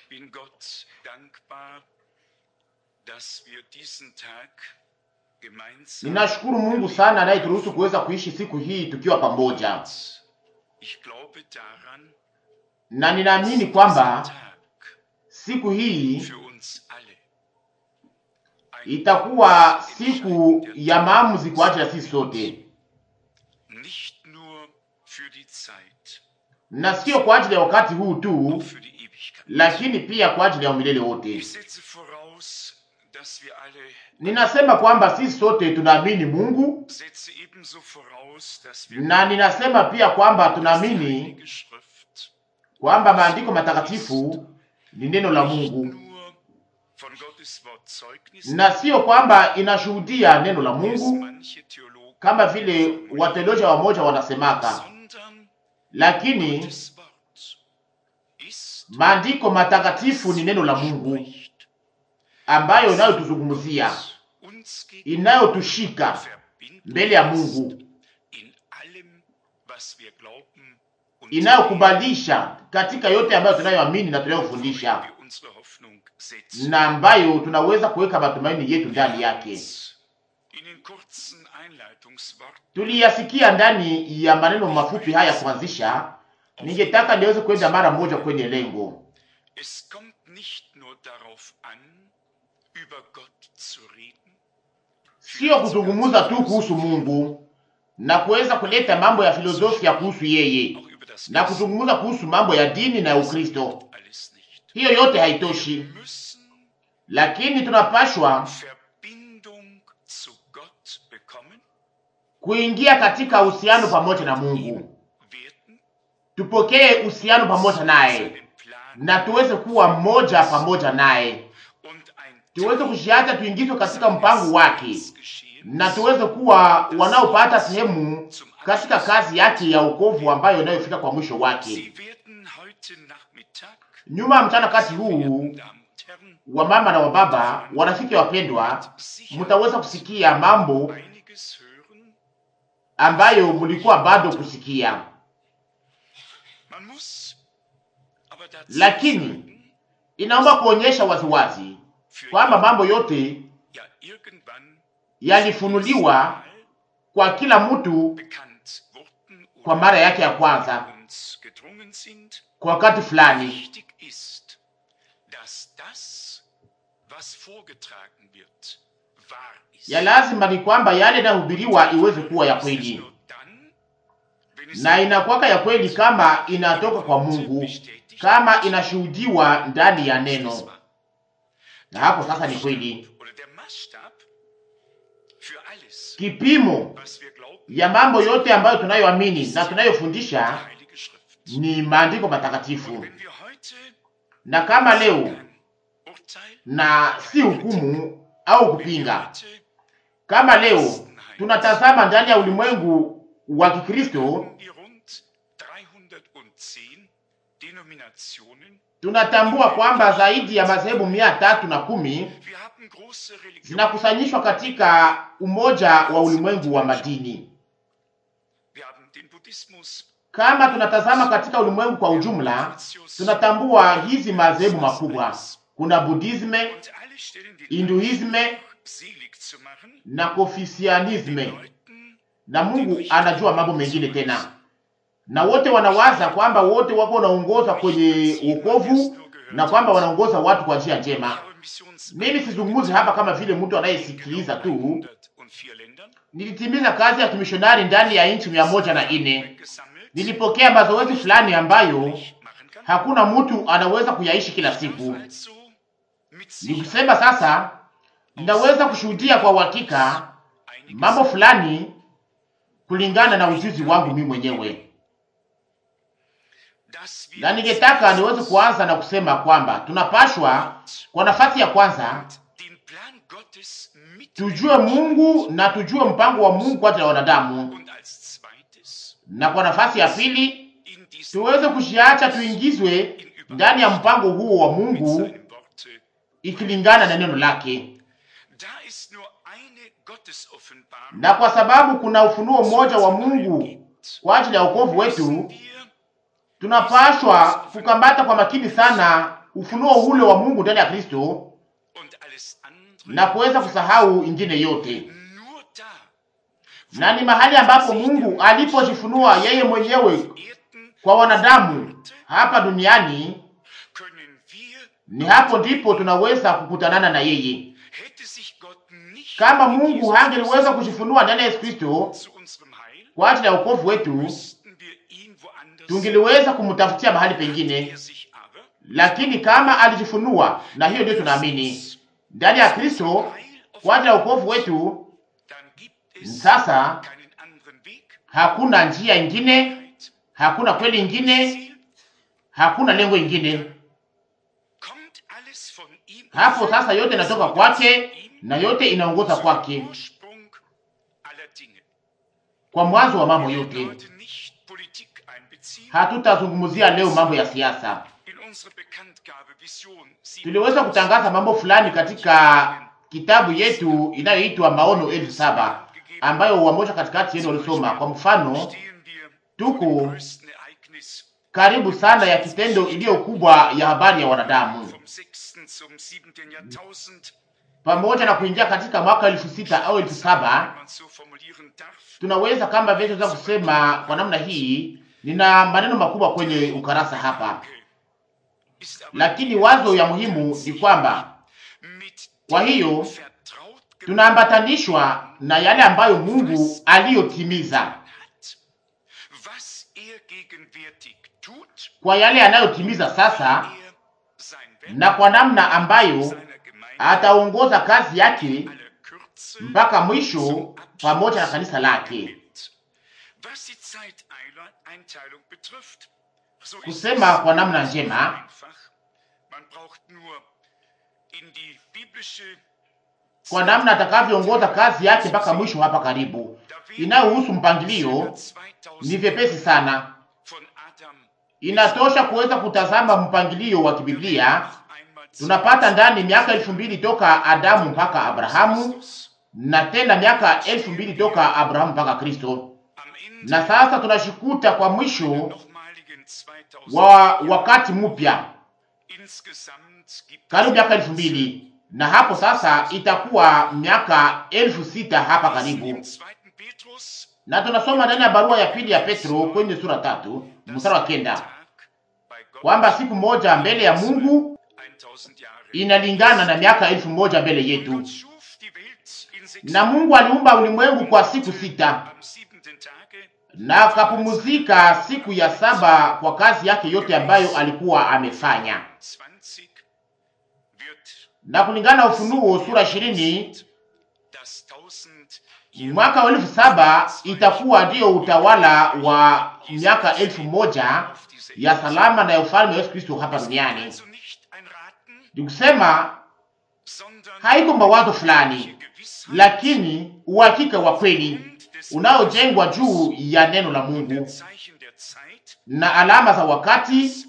bin Gott dankbar, dass wir diesen Tag gemeinsam Ninashukuru Mungu sana anayeturuhusu kuweza kuishi siku hii tukiwa pamoja, Ich glaube daran, na ninaamini dass kwamba dieser Tag siku hii für uns alle ein itakuwa siku ya maamuzi kwa ajili ya sisi sote, nicht nur für die Zeit, na sio kwa ajili ya wakati huu auch tu, für die Ewigkeit. lakini pia kwa ajili ya umilele wote. Ich setze voraus, dass wir alle Ninasema kwamba sisi sote tunaamini Mungu, setze ebenso voraus, dass wir na ninasema pia kwamba dass die tunaamini Heilige Schrift kwamba maandiko matakatifu ni neno la nicht Mungu, nur von Gottes Wort Zeugnis na sio kwamba inashuhudia neno la wie es Mungu manche Theologen kama vile wateolojia wamoja wanasemaka, sondern lakini Gottes Wort ist maandiko matakatifu ni neno la Mungu ambayo inayotuzungumzia, uns inayotushika verbindet mbele ya Mungu, in allem, was wir glauben und inayokubalisha katika yote ambayo tunayoamini na worauf tunayofundisha, wir unsere Hoffnung setzen. na ambayo tunaweza kuweka matumaini yetu ndani yake. In den kurzen Einleitungsworten Tuliyasikia ndani ya maneno mafupi haya kuanzisha. Ningetaka niweze kwenda mara moja kwenye lengo. Es kommt nicht nur darauf an, über Gott zu reden, sio kuzungumza tu kuhusu Mungu na kuweza kuleta mambo ya filosofia kuhusu yeye auch über das na Wissen, kuzungumza kuhusu mambo ya dini na Ukristo. alles nicht. Hiyo yote Wir haitoshi, müssen lakini tunapashwa Verbindung zu Gott bekommen, kuingia katika uhusiano pamoja na Mungu, werden, tupokee uhusiano pamoja naye seinen Plan na tuweze kuwa mmoja pamoja naye, und ein tuweze kushiacha tuingizwe katika mpango wake Seines Geschehens na tuweze kuwa wanaopata sehemu katika kazi yake ya wokovu ambayo inayofika kwa mwisho wake. Sie werden heute Nachmittag, Nyuma ya mchana kati huu verehrten Damen und Herren, wa mama na wa baba, warafiki wapendwa, mtaweza kusikia mambo einiges hören. ambayo mlikuwa bado kusikia, Man muss aber dazu Lakini, sagen, inaomba kuonyesha waziwazi für kwamba mambo yote ja irgendwann yalifunuliwa kwa kila mtu bekannt wurden kwa oder mara yake ya kwanza uns gedrungen sind. kwa wakati fulani. Wichtig ist, dass das, was vorgetragen wird, wahr ist. Ya lazima ni kwamba yale yanayohubiriwa iweze kuwa ya Es ist kweli, nur dann, wenn es na inakuwaka ya kweli kama inatoka kwa Mungu, kama inashuhudiwa ndani ya neno, na hapo sasa ni kweli. Oder der Maßstab für alles, Kipimo was wir glauben, ya mambo yote ambayo tunayoamini na die tunayofundisha Heilige Schrift. ni maandiko matakatifu, Wenn wir heute na kama leo kein Urteil, na si hukumu au wenn wir kupinga. heute Kama leo tunatazama ndani ya ulimwengu wa Kikristo, die rund 310 Denominationen, tunatambua kwamba zaidi ya madhehebu mia tatu na kumi wir haben große Religionen, zinakusanyishwa katika umoja wa ulimwengu wa madini. wir haben den Buddhismus, Kama tunatazama katika ulimwengu kwa ujumla, Confucius, tunatambua hizi madhehebu makubwa. Kuna Budisme, und alle stellen den Hinduisme Anspruch, selig zu machen, na den Konfusianisme, Leuten na Mungu anajua mambo mengine tena, na wote wanawaza kwamba wote wako wanaongoza kwenye wokovu na kwamba wanaongoza watu kwa njia njema. Mimi sizungumzi hapa kama vile mtu anayesikiliza tu. 104 Ländern Nilitimiza kazi ya kimishonari ndani ya nchi mia moja na nne. gesammelt, Nilipokea mazoezi fulani ambayo machen kann. hakuna mtu anaweza kuyaishi kila siku. Also mit Nikusema sasa, ninaweza kushuhudia kwa uhakika einiges mambo fulani kulingana na ujuzi wangu mimi mwenyewe, dass wir na ningetaka niweze kuanza na kusema kwamba tunapashwa kwa nafasi ya kwanza den Plan Gottes mit tujue Mungu na tujue mpango wa Mungu kwa ajili ya wanadamu, und als zweites na kwa nafasi ya pili in diesen tuweze kushiacha tuingizwe ndani ya mpango huo wa mit Mungu seinen Worte. ikilingana na neno lake, Da ist nur eine Gottesoffenbarung na kwa sababu kuna ufunuo mmoja wa Mungu gibt, kwa ajili ya wokovu müssen wetu, wir tunapashwa kukamata kwa makini sana ufunuo ule wa Mungu ndani ya Kristo und alles andere na kuweza kusahau ingine yote, nur da, na ni mahali ambapo Mungu alipojifunua yeye mwenyewe Erden kwa wanadamu hapa duniani, können wir, ni hapo ndipo tunaweza kukutanana na yeye. hätte sich Gott nicht Kama Mungu hangeliweza kujifunua ndani ya Yesu Kristo zu unserem Heil, kwa ajili ya wokovu wetu, müssten wir ihn woanders tungeliweza kumtafutia mahali pengine, er sich aber lakini kama alijifunua, na hiyo ndio tunaamini ndani ya Kristo kwa ajili ya wokovu wetu, dann gibt es sasa keinen anderen Weg, hakuna njia ingine, Wahrheit, hakuna kweli ingine, Ziel, hakuna lengo ingine. kommt alles von ihm Hapo sasa yote inatoka kwake ihm na yote inaongoza kwake, Ursprung aller Dinge. kwa mwanzo wa mambo Wir werden yote. heute nicht Politik einbeziehen. Hatutazungumzia leo mambo ya siasa. In unsere Bekanntgabe Vision Tuliweza kutangaza mambo fulani katika kitabu yetu inayoitwa Maono elfu saba ambayo wamoja katikati yenu walisoma. Kwa mfano, stehen wir tuko vor dem größten Ereignis karibu sana ya kitendo iliyo kubwa ya habari ya wanadamu, vom 6. zum 7. Jahrtausend, pamoja na kuingia katika mwaka elfu sita au elfu saba wenn man so formulieren darf. tunaweza kama vile tunaweza kusema kwa namna hii. Nina maneno makubwa kwenye ukarasa hapa, Ist aber lakini wazo ya muhimu ni kwamba mit Kwa dem hiyo, vertraut gemacht tunaambatanishwa na yale ambayo Mungu aliyotimiza hat, was er gegenwärtig tut, kwa yale anayotimiza sasa er sein Werk na kwa namna ambayo seiner Gemeinde ataongoza kazi yake aller Kürze mpaka mwisho pamoja na kanisa lake. nimmt. Was die Zeiteinteilung betrifft, so ist Kusema es kwa namna njema, einfach. Man braucht nur in die biblische kwa namna atakavyoongoza kazi yake mpaka mwisho hapa karibu, inayohusu mpangilio ni vyepesi sana. von Adam Inatosha kuweza kutazama mpangilio wa kibiblia. Tunapata ndani miaka elfu mbili toka Adamu mpaka Abrahamu na tena miaka elfu mbili toka Abrahamu mpaka Kristo, na sasa tunashikuta kwa mwisho wa wakati mpya karibu miaka elfu mbili na hapo sasa itakuwa miaka elfu sita hapa karibu. Na tunasoma ndani ya barua ya pili ya Petro kwenye sura tatu mstari wa kenda kwamba siku moja mbele ya Mungu inalingana na miaka elfu moja mbele yetu. Na Mungu aliumba ulimwengu kwa siku sita na akapumuzika siku ya saba kwa kazi yake yote ambayo alikuwa amefanya. Na kulingana na Ufunuo sura ishirini mwaka wa elfu saba itakuwa ndiyo utawala wa miaka elfu moja ya salama na ya ufalme wa Yesu Kristo hapa duniani. Ni kusema haiko mawazo fulani, lakini uhakika wa kweli unaojengwa juu ya neno la Mungu na alama za wakati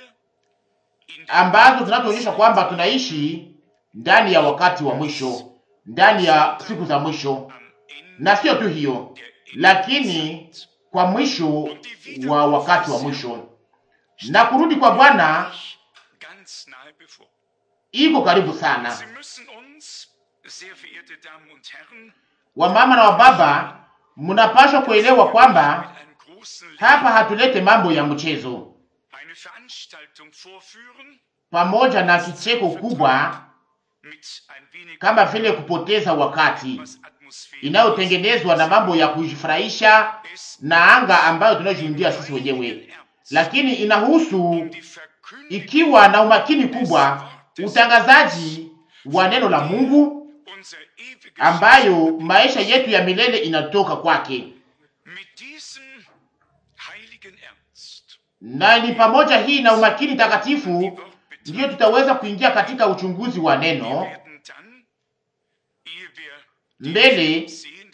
ambazo zinatuonyesha kwamba tunaishi ndani ya wakati wa mwisho, ndani ya siku za mwisho, na sio tu hiyo, lakini kwa mwisho wa wakati wa mwisho, na kurudi kwa Bwana iko karibu sana. Wamama na wababa, mnapaswa kuelewa kwamba hapa hatulete mambo ya mchezo pamoja na kicheko kubwa kama vile kupoteza wakati inayotengenezwa na mambo ya kujifurahisha na anga ambayo tunayoshuhudia sisi wenyewe, lakini inahusu ikiwa na umakini kubwa utangazaji wa neno la Mungu ambayo maisha yetu ya milele inatoka kwake, na ni pamoja hii na umakini takatifu ndiyo tutaweza kuingia katika uchunguzi wa neno mbele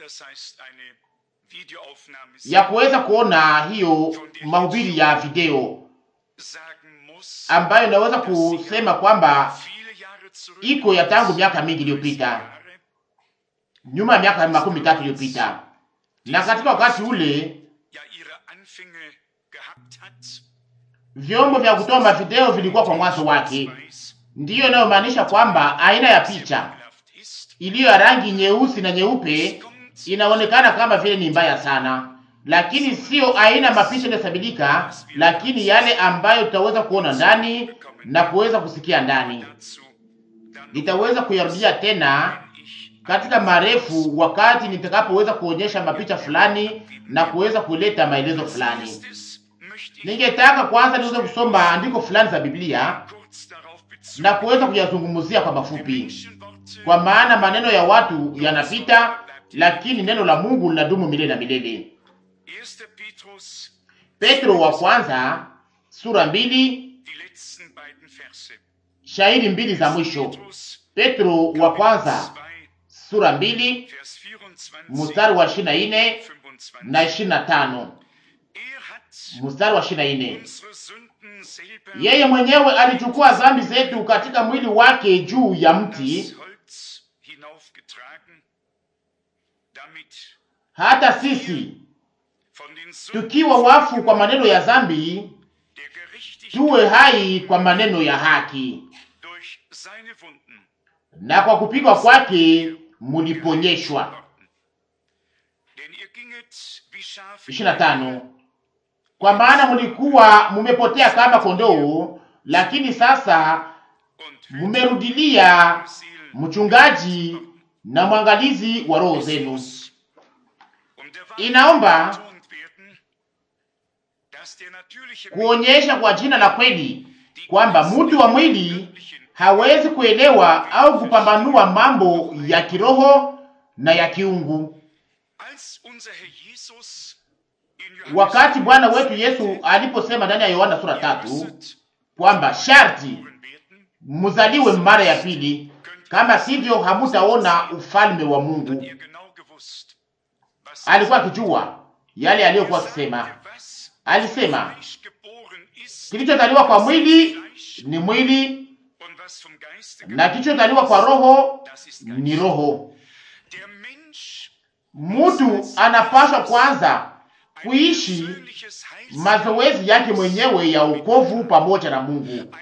ya kuweza kuona hiyo mahubiri ya video ambayo inaweza kusema kwamba iko ya tangu miaka mingi iliyopita, nyuma ya miaka makumi tatu iliyopita, na katika wakati ule vyombo vya kutoa mavideo vilikuwa kwa mwanzo wake. Ndiyo inayomaanisha kwamba aina ya picha iliyo ya rangi nyeusi na nyeupe inaonekana kama vile ni mbaya sana, lakini sio aina mapicha inayosabilika, lakini yale ambayo tutaweza kuona ndani na kuweza kusikia ndani. Nitaweza kuyarudia tena katika marefu wakati nitakapoweza kuonyesha mapicha fulani na kuweza kuleta maelezo fulani. Ningetaka kwanza niweze kusoma andiko fulani za Biblia na kuweza kuyazungumzia kwa mafupi, kwa maana maneno ya watu yanapita, lakini neno la Mungu linadumu milele na milele. Petro wa kwanza sura mbili shairi mbili za mwisho. Petro wa kwanza sura mbili mstari wa ishirini na nne na ishirini na tano mstari wa ishirini na nne yeye mwenyewe alichukua dhambi zetu katika mwili wake juu ya mti, hata sisi tukiwa wafu kwa maneno ya dhambi tuwe hai kwa maneno ya haki, na kwa kupigwa kwake muliponyeshwa. ishirini na tano kwa maana mulikuwa mumepotea kama kondoo, lakini sasa mumerudilia mchungaji na mwangalizi wa roho zenu. Inaomba kuonyesha kwa jina la kweli kwamba mtu wa mwili hawezi kuelewa au kupambanua mambo ya kiroho na ya kiungu. Wakati Bwana wetu Yesu aliposema ndani ya Yohana sura tatu kwamba sharti muzaliwe mara ya pili, kama sivyo hamutaona ufalme wa Mungu, alikuwa akijua yale aliyokuwa akisema. Alisema kilichozaliwa kwa mwili ni mwili na kilichozaliwa kwa roho ni roho. Mtu anapaswa kwanza kuishi mazoezi yake mwenyewe ya wokovu pamoja na Mungu,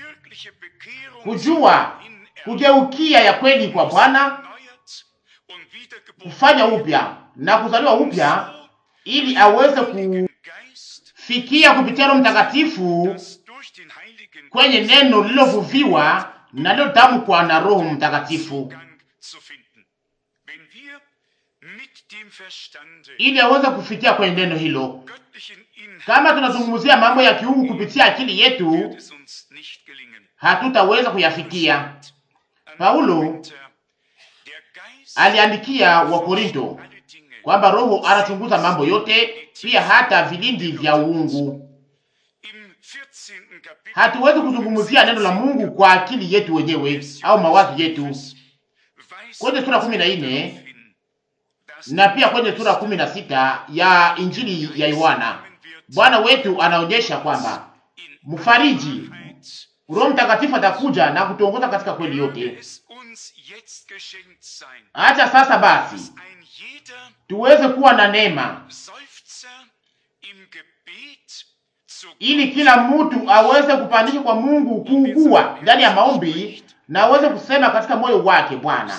kujua kugeukia ya kweli kwa Bwana, kufanya upya na kuzaliwa upya, ili aweze kufikia kupitia Roho Mtakatifu kwenye neno lilovuviwa na lilotamkwa na Roho Mtakatifu ili aweze kufikia kwenye neno hilo. Kama tunazungumzia mambo ya kiungu kupitia akili yetu, hatutaweza kuyafikia. Paulo aliandikia Wakorinto kwamba Roho anachunguza mambo yote, pia hata vilindi vya uungu. Hatuwezi kuzungumzia neno la Mungu kwa akili yetu wenyewe au mawazo yetu. Kwenye sura kumi na nne na pia kwenye sura kumi na sita ya Injili ya Yohana Bwana wetu anaonyesha kwamba mfariji Roho Mtakatifu atakuja na kutuongoza katika kweli yote. Acha sasa basi tuweze kuwa na neema ili kila mtu aweze kupandisha kwa Mungu kuugua ndani ya maombi na aweze kusema katika moyo wake, Bwana,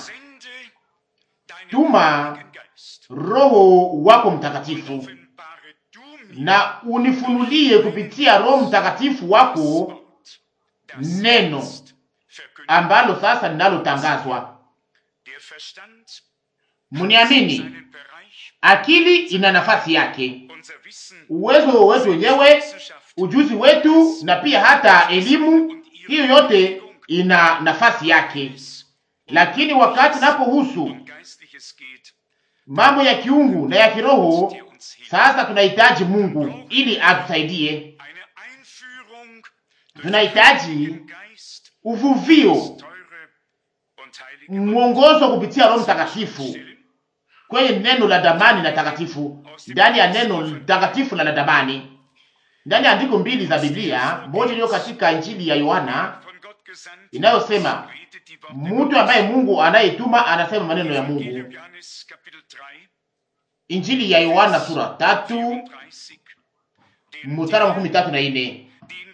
tuma Roho wako Mtakatifu na unifunulie kupitia Roho Mtakatifu wako neno ambalo sasa linalotangazwa. Mniamini, akili ina nafasi yake, uwezo wetu wenyewe, ujuzi wetu, na pia hata elimu, hiyo yote ina nafasi yake. Lakini wakati napohusu mambo ya kiungu na ya kiroho, sasa tunahitaji Mungu ili atusaidie. Tunahitaji uvuvio, mwongozo kupitia Roho Mtakatifu kwenye neno la damani na takatifu, ndani ya neno takatifu na la damani, ndani ya andiko mbili za Biblia, moja iliyo katika Injili ya Yohana inayosema mtu ambaye Mungu anayetuma anasema maneno ya Mungu. Injili ya Yohana sura tatu mstari wa makumi tatu na ine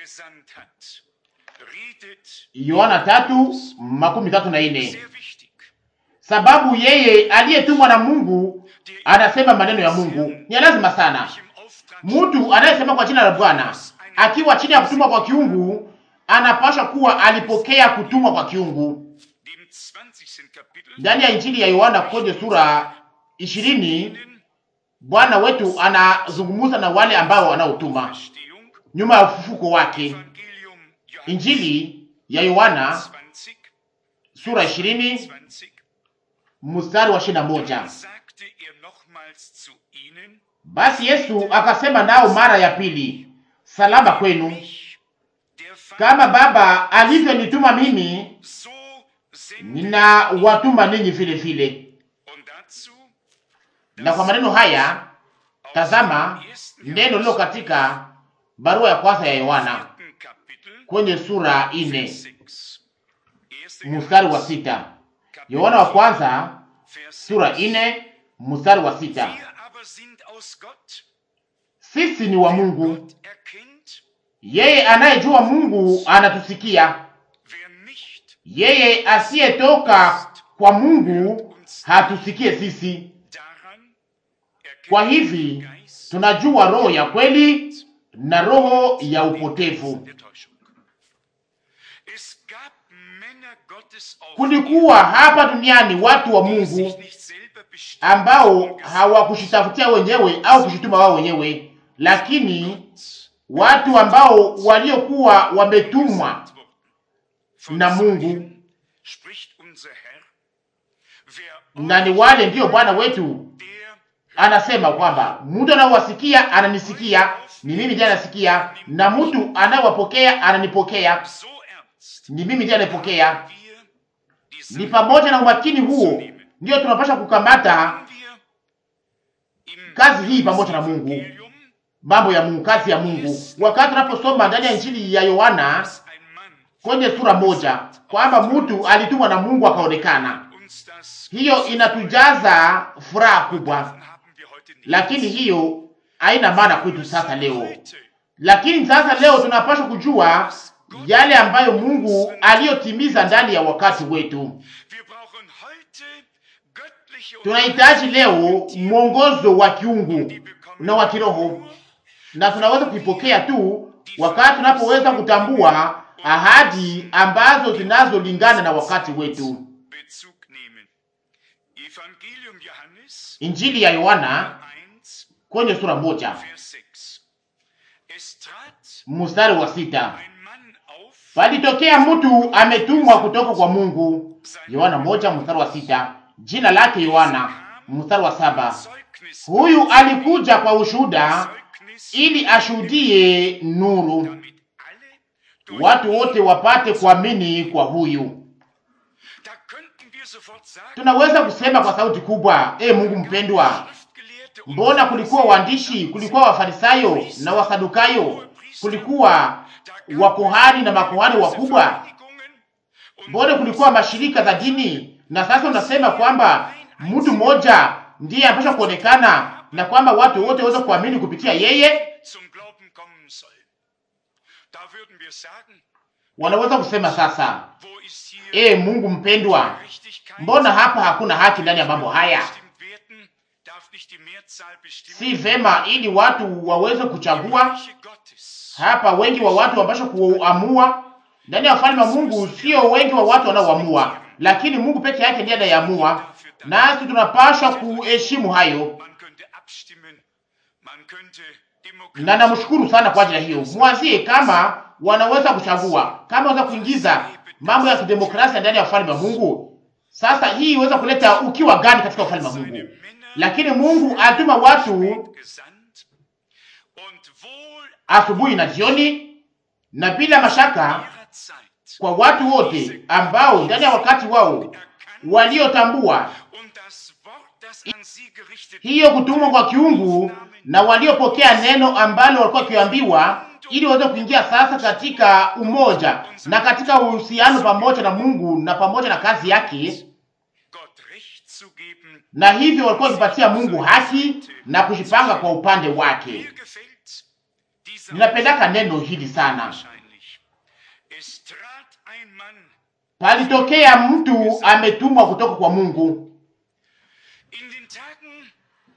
gesandt hat, redet Yohana tatu makumi tatu na ine. sehr wichtig. Sababu yeye aliyetumwa na Mungu anasema maneno ya Mungu. Ni ya lazima sana. Ich im Auftrag Mtu anayesema kwa jina la Bwana akiwa chini ya kutumwa kwa kiungu anapasha kuwa alipokea kutumwa kwa kiungu. dem 20. Kapitel Ndani ya Injili ya Yohana kwenye sura ishirini ihnen Bwana wetu anazungumza na wale ambao wanaotuma Verstehung, nyuma ya ufufuko wake. Evangelium Johannes Injili ya Yohana 20, sura ishirini 20, mstari wa ishirini na moja. Dann sagte er nochmals zu ihnen, Basi Yesu akasema nao mara ya pili, salama kwenu. ich, der Vater, Kama Baba alivyonituma mimi, so sende ninawatuma ninyi vile vile. Und dazu Na kwa maneno haya, aus tazama dem ersten neno lilo katika barua ya kwanza ya Yohana vierten Kapitel, kwenye sura ine Vers 6. Erste mstari wa Johannes, sita. Kapitel Yohana wa 4, kwanza Vers sura 6. ine mstari wa sita. Wir aber sind aus Gott. Sisi ni wa Mungu, Gott erkennt, yeye anayejua Mungu anatusikia. wer nicht Yeye asiyetoka kwa Mungu hatusikie sisi. daran erkennt Kwa der hivi Geist tunajua roho ya kweli na roho ya upotevu. der Täuschung. Es gab Männer Gottes auf Kulikuwa hapa duniani watu wa die sich Mungu nicht selber bestimmt ambao hawakushitafutia wenyewe au kushituma wao wenyewe, lakini watu ambao waliokuwa wametumwa gesandt wurden. Von na Mungu. solchen spricht unser Herr, wer na ni wale ndiyo Bwana wetu der anasema kwamba mtu anayewasikia ananisikia, ni mimi ndiye anasikia, na mtu anayewapokea ananipokea, so ernst ni mimi ndiye anayepokea. wir die Ni Sache pamoja na umakini huo ndiyo tunapasha kukamata haben wir im kazi hii pamoja na Mungu, Evangelium, mambo ya Mungu, kazi ya Mungu. Wakati tunaposoma ndani ya Injili ya Yohana dass ein Mann kwenye sura moja kwamba mtu alitumwa na Mungu akaonekana, uns das hiyo inatujaza furaha kubwa, haben wir heute nicht. lakini hiyo haina maana kwetu sasa leo. Heute Lakini sasa leo tunapaswa kujua yale ambayo Mungu aliyotimiza ndani ya wakati wetu. Wir brauchen heute göttliche Tunahitaji leo mwongozo wa kiungu na wa kiroho, na tunaweza kuipokea tu wakati tunapoweza kutambua ahadi ambazo zinazolingana na wakati wetu. Bezug nehmen. Evangelium Johannes Injili ya Yohana 1, kwenye sura moja Vers 6. Es trat mstari wa sita ein Mann auf, palitokea mtu ametumwa kutoka kwa Mungu. Yohana moja mstari wa sita jina lake Yohana. Mstari wa saba Zeugnis, huyu alikuja kwa ushuhuda Zeugnis, ili ashuhudie nuru, damit alle durch watu wote wapate kuamini kwa huyu. Da könnten wir sofort sagen, Tunaweza kusema kwa sauti kubwa, e Mungu mpendwa, Schriftgelehrte und mbona kulikuwa waandishi, kulikuwa wafarisayo na wasadukayo, kulikuwa wakohani na makohani wakubwa, Vereinigungen und mbona kulikuwa mashirika za dini, na sasa unasema kwamba mtu mmoja ndiye anapaswa kuonekana na kwamba watu wote waweze kuamini kupitia yeye. zum Glauben kommen soll. Da würden wir sagen, Wanaweza kusema sasa, wo ist hier e Mungu mpendwa, Gerechtigkeit? mbona hapa hakuna haki ndani ya mambo haya? Bestimmt werden, darf nicht die Mehrzahl bestimmen. Si vema ili watu waweze kuchagua Reiche Gottes hapa. Wengi wa watu wapasha kuamua ndani ya ufalme wa Mungu, sio wengi wa watu wanaoamua, lakini Mungu peke yake ndiye anayeamua, nasi tunapaswa kuheshimu hayo, Man könnte abstimmen, man könnte na namshukuru sana kwa ajili ya hiyo. Mwazie kama wanaweza kuchagua, kama wanaweza kuingiza mambo ya kidemokrasia ndani ya ufalme wa Mungu. Sasa hii iweza kuleta ukiwa gani katika ufalme wa seine Mungu? Männer Lakini Mungu alituma watu gesandt und wohl asubuhi na jioni, na bila mashaka ihrer Zeit kwa watu wote ambao ndani ya wakati wao erkannt waliotambua und das Wort, das an sie gerichtet hiyo kutumwa kwa kiungu na waliopokea neno ambalo walikuwa wakiambiwa, ili waweze kuingia sasa katika umoja na katika uhusiano pamoja na Mungu na pamoja na kazi yake, Gott Recht zu geben. na hivyo walikuwa wakipatia Mungu haki na kujipanga kwa upande wake. Mir gefällt dieser Ninapendaka neno hili sana, wahrscheinlich. Es trat ein Mann palitokea mtu ametumwa kutoka kwa Mungu. in den Tagen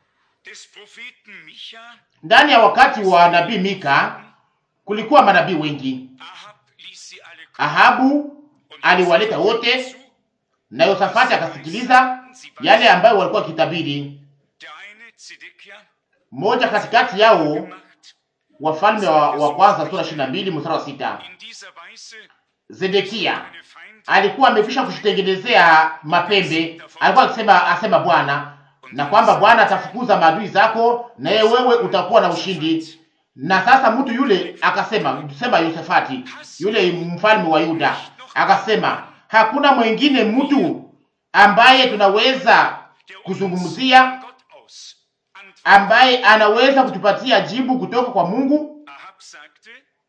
des Propheten Micha. Ndani ya wakati wa nabii Mika kulikuwa manabii wengi. Ahab ließ sie alle kommen Ahabu und aliwaleta ließ wote zu. na Yosafati akasikiliza yale ambayo walikuwa wakitabiri. Der eine, Zedekia, Mmoja katikati yao, gemacht. Wafalme wa, wa kwanza sura 22 mstari wa sita, In dieser Weise Zedekia eine Feind alikuwa amekwisha kujitengenezea mapembe. Alikuwa akisema asema Bwana, na kwamba Bwana atafukuza maadui zako, naye wewe utakuwa na ushindi. Na sasa mtu yule akasema, sema Yosafati, yule mfalme wa Yuda akasema, hakuna mwingine mtu ambaye tunaweza der uns kuzungumzia, von Gott aus antwortet. ambaye anaweza kutupatia jibu kutoka kwa Mungu, Ahab sagte,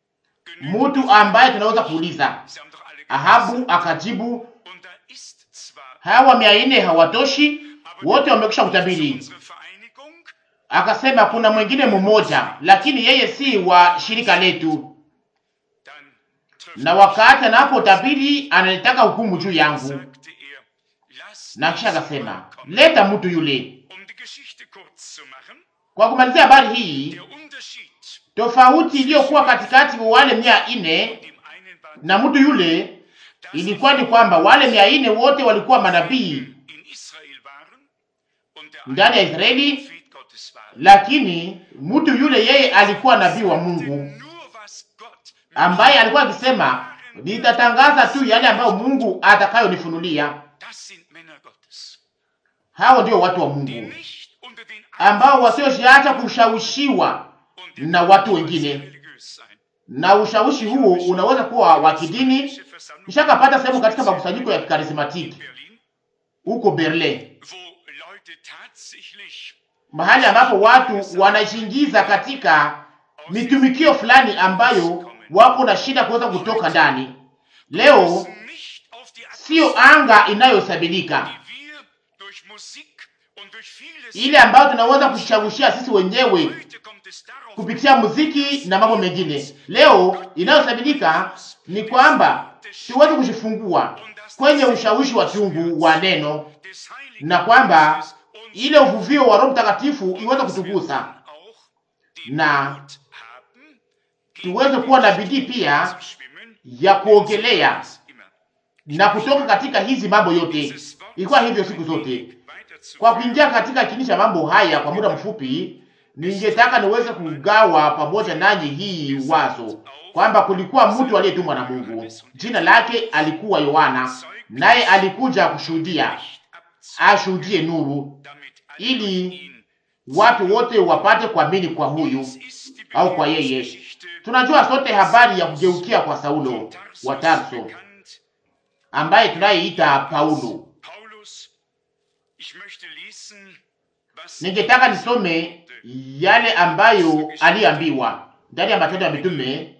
genügt mtu es ambaye tunaweza kuuliza. Sie haben doch alle Ahabu gelesen. akajibu, Und da ist zwar, hawa mia nne hawatoshi, aber wote wamekwisha zu kutabiri. unserer Vereinigung Akasema kuna mwingine mmoja, lakini yeye si wa shirika letu, dann trifft na wakati anapotabiri analitaka hukumu juu yangu. sagte er, lass Na kisha diesen akasema Mann kommen. leta mtu yule. Um die Geschichte kurz zu machen, Kwa kumalizia habari hii, der Unterschied tofauti iliyokuwa katikati ya wale mia nne dem einen war, na mtu yule dass ilikuwa ni kwamba wale mia nne wote walikuwa manabii in Israel waren und der ndani ya eine Israeli, Prophet Gottes war. lakini mtu yule yeye alikuwa nabii wa Mungu Nur was Gott ambaye alikuwa akisema nitatangaza tu yale ambayo Mungu atakayonifunulia. Das sind Männer Gottes, Hao ndio watu wa die Mungu nicht unter den ambao wasioacha kushawishiwa und na watu wengine, religiös sein. na ushawishi huo unaweza kuwa wa kidini. Nishakapata sehemu katika makusanyiko ya kikarismatiki Berlin, huko Berlin, wo Leute tatsächlich mahali ambapo watu wanashingiza katika mitumikio fulani ambayo wako na shida kuweza kutoka ndani. Leo nicht auf die sio anga inayohesabilika die wir durch Musik und durch vieles ile ambayo tunaweza kushawishia sisi wenyewe heute kommt es darauf kupitia muziki na mambo mengine. Leo inayosabilika ni kwamba tuweze kujifungua kwenye ushawishi wa kiungu wa neno, des Heiligen na kwamba Geistes uns ile uvuvio wa Roho Mtakatifu iweze kutugusa auch den na Mut haben, tuweze kuwa na bidii pia zu schwimmen, ya kuogelea was immer. na kutoka katika hizi mambo yote. Dieses Wort Ilikuwa hivyo siku zote. weiterzuführen. Kwa kuingia katika kini cha mambo haya kwa muda mfupi, ningetaka niweze kugawa pamoja nanyi hii wazo kwamba kulikuwa mtu aliyetumwa na Mungu, jina lake alikuwa Yohana, naye alikuja kushuhudia, ashuhudie nuru, damit ili ihn watu wote wapate kuamini kwa huyu ist die au kwa yeye. Bekehrungsgeschichte Tunajua sote habari ya kugeukia kwa Saulo von wa Tarsus Tarso, bekannt. ambaye tunayeita Paulo. Paulus, ich möchte lesen, was Ningetaka nisome yale ambayo aliambiwa ndani ya Matendo ya Mitume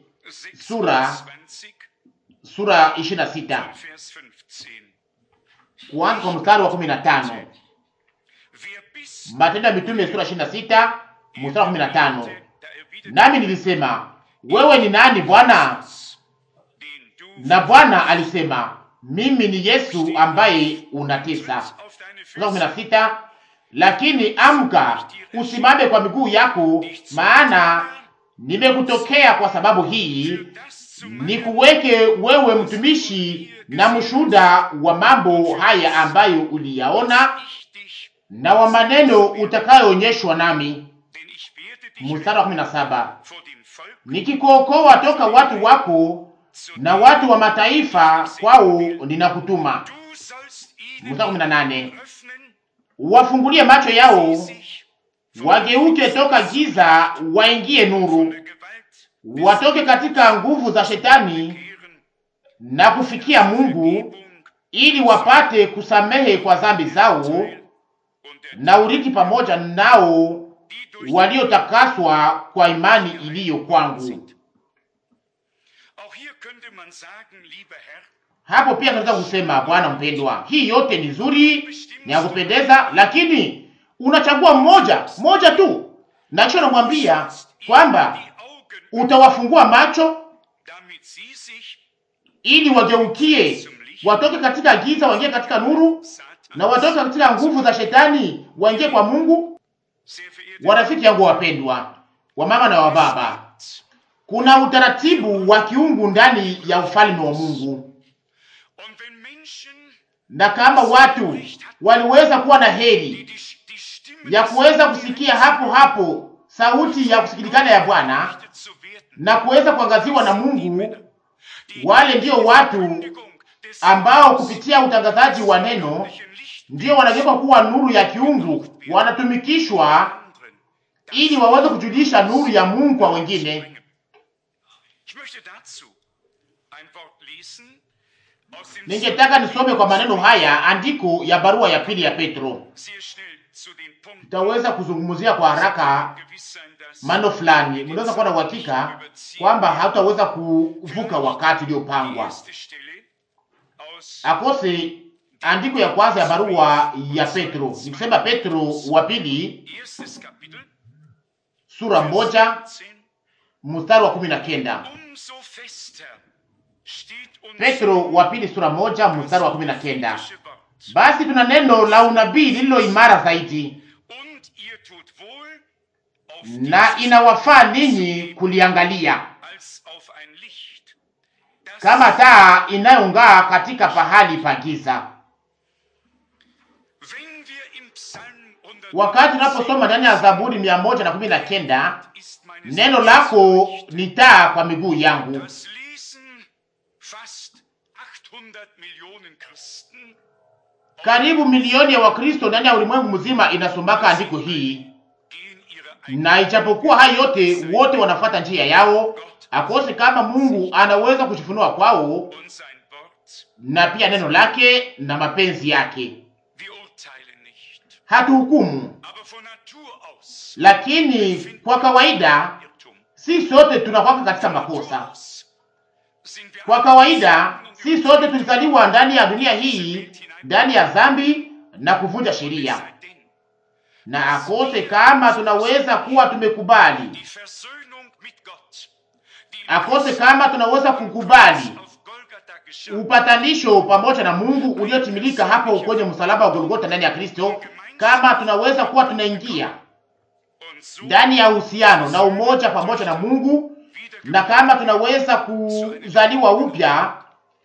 sura 26, sura 26 Vers 15. kuanza kwa mstari wa 15. Wer bis Matendo ya Mitume sura 26 mstari wa 15. da erwiderte Nami nilisema wewe ni nani Bwana? den du Na Bwana alisema mimi ni Yesu ambaye unatesa. auf deine Mstari wa Füße 16. Lakini amka usimame kwa miguu yako, maana nimekutokea kwa sababu hii das zu nikuweke wewe mtumishi na mshuhuda wa mambo haya ambayo uliyaona ich dich, na wa maneno utakayoonyeshwa nami. denn ich werde dich Mstari wa 17, vor dem Volk nikikuokoa toka watu wako na watu wa mataifa, kwao ninakutuma. Du sollst ihnen Mstari wa 18, öffnen, wafungulie macho yao sich wageuke toka giza waingie nuru, der Gewalt watoke katika nguvu za shetani kehren, na kufikia Mungu, Vergebung ili wapate kusamehe kwa dhambi zao und der na urithi pamoja nao die durch waliotakaswa kwa imani iliyo kwangu. Auch hier könnte man sagen, lieber Herr, Hapo pia tunaweza kusema Bwana mpendwa, hii yote ni nzuri, ni ya kupendeza, lakini unachagua mmoja mmoja tu, na kisha unamwambia kwamba die Augen, utawafungua macho damit sie sich ili wageukie, watoke katika giza waingie katika nuru, na watoke katika nguvu za shetani waingie kwa Mungu. Warafiki yangu wapendwa, wa mama na wa baba, kuna utaratibu wa kiungu ndani ya ufalme wa Mungu, na kama watu waliweza kuwa na heri ya kuweza kusikia hapo hapo sauti ya kusikilikana ya Bwana na kuweza kuangaziwa na Mungu, wale ndio watu ambao kupitia utangazaji wa neno ndio wanageuka kuwa nuru ya kiungu, wanatumikishwa ili waweze kujulisha nuru ya Mungu kwa wengine. Ningetaka nisome kwa maneno haya andiko ya barua ya pili ya Petro. Tutaweza kuzungumzia kwa haraka maneno fulani, mnaweza kuwa na uhakika kwamba hatutaweza kuvuka wakati uliopangwa. Akose andiko ya kwanza ya barua ya Petro, nikisema Petro wa pili sura moja mstari wa kumi na kenda. Petro wa pili sura moja mstari wa kumi na kenda. Basi tuna neno la unabii lililo imara zaidi, na inawafaa ninyi kuliangalia kama taa inayong'aa katika pahali pa giza. Wakati tunaposoma ndani ya Zaburi mia moja na kumi na kenda, neno lako ni taa kwa miguu yangu. Karibu milioni ya Wakristo ndani ya ulimwengu mzima inasomaka andiko hii, na ijapokuwa hayo yote, wote wanafuata njia yao, akose kama Mungu anaweza kujifunua kwao na pia neno lake na mapenzi yake. Hatuhukumu, lakini kwa kawaida si sote tunakwaka katika makosa. Kwa kawaida si sote tulizaliwa ndani ya dunia hii ndani ya dhambi na kuvunja sheria, na akose kama tunaweza kuwa tumekubali, akose kama tunaweza kukubali upatanisho pamoja na Mungu uliotimilika hapo kwenye msalaba wa Golgotha ndani ya Kristo, kama tunaweza kuwa tunaingia ndani ya uhusiano na umoja pamoja na Mungu, na kama tunaweza kuzaliwa upya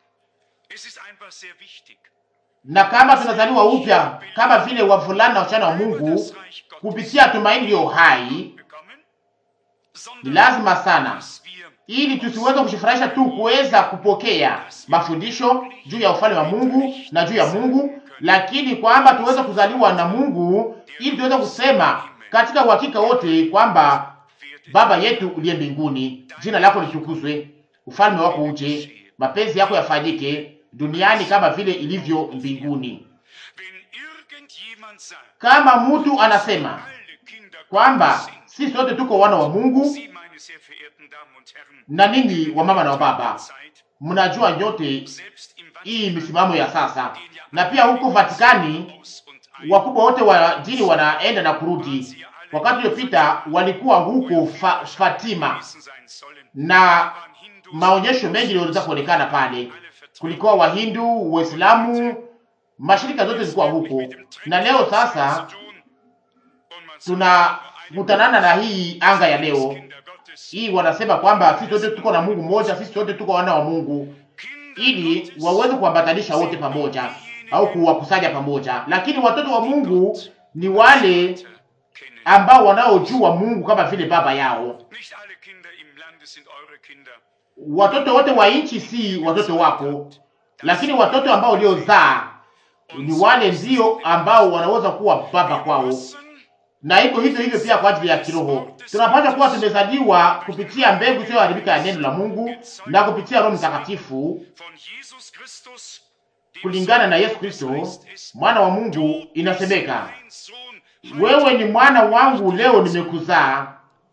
na kama tunazaliwa upya kama vile wavulana na wasichana wa Mungu kupitia tumaini iliyo hai, ni lazima sana, ili tusiweze kujifurahisha tu kuweza kupokea mafundisho juu ya ufalme wa Mungu na juu ya Mungu, lakini kwamba tuweze kuzaliwa na Mungu, ili tuweze kusema katika uhakika wote kwamba Baba yetu uliye mbinguni, jina lako litukuzwe, ufalme wako uje, mapenzi yako yafanyike duniani kama vile ilivyo mbinguni. Kama mtu anasema kwamba si sote tuko wana wa Mungu, na ninyi wa mama na wa baba mnajua nyote hii misimamo ya sasa, na pia huko Vatikani wakubwa wote wa dini wanaenda na kurudi. Wakati uliopita walikuwa huko fa, Fatima na maonyesho mengi yaliweza kuonekana pale kulikuwa Wahindu, Waislamu, mashirika zote zilikuwa huko, na leo sasa tunakutanana na hii anga ya leo hii. Wanasema kwamba sisi sote tuko na Mungu mmoja, sisi sote tuko wana wa Mungu, ili waweze kuambatanisha wote pamoja au kuwakusanya pamoja. Lakini watoto wa Mungu ni wale ambao wanaojua Mungu kama vile baba yao. Watoto wote wa nchi si watoto wako, lakini watoto ambao uliozaa ni wale ndio ambao wanaweza kuwa baba kwao, na iko hivyo hivyo pia kwa ajili ya kiroho. Tunapaswa kuwa tumezaliwa kupitia mbegu isiyoharibika ya neno la Mungu na kupitia Roho Mtakatifu kulingana na Yesu Kristo mwana wa Mungu. Inasemeka, wewe ni mwana wangu, leo nimekuzaa.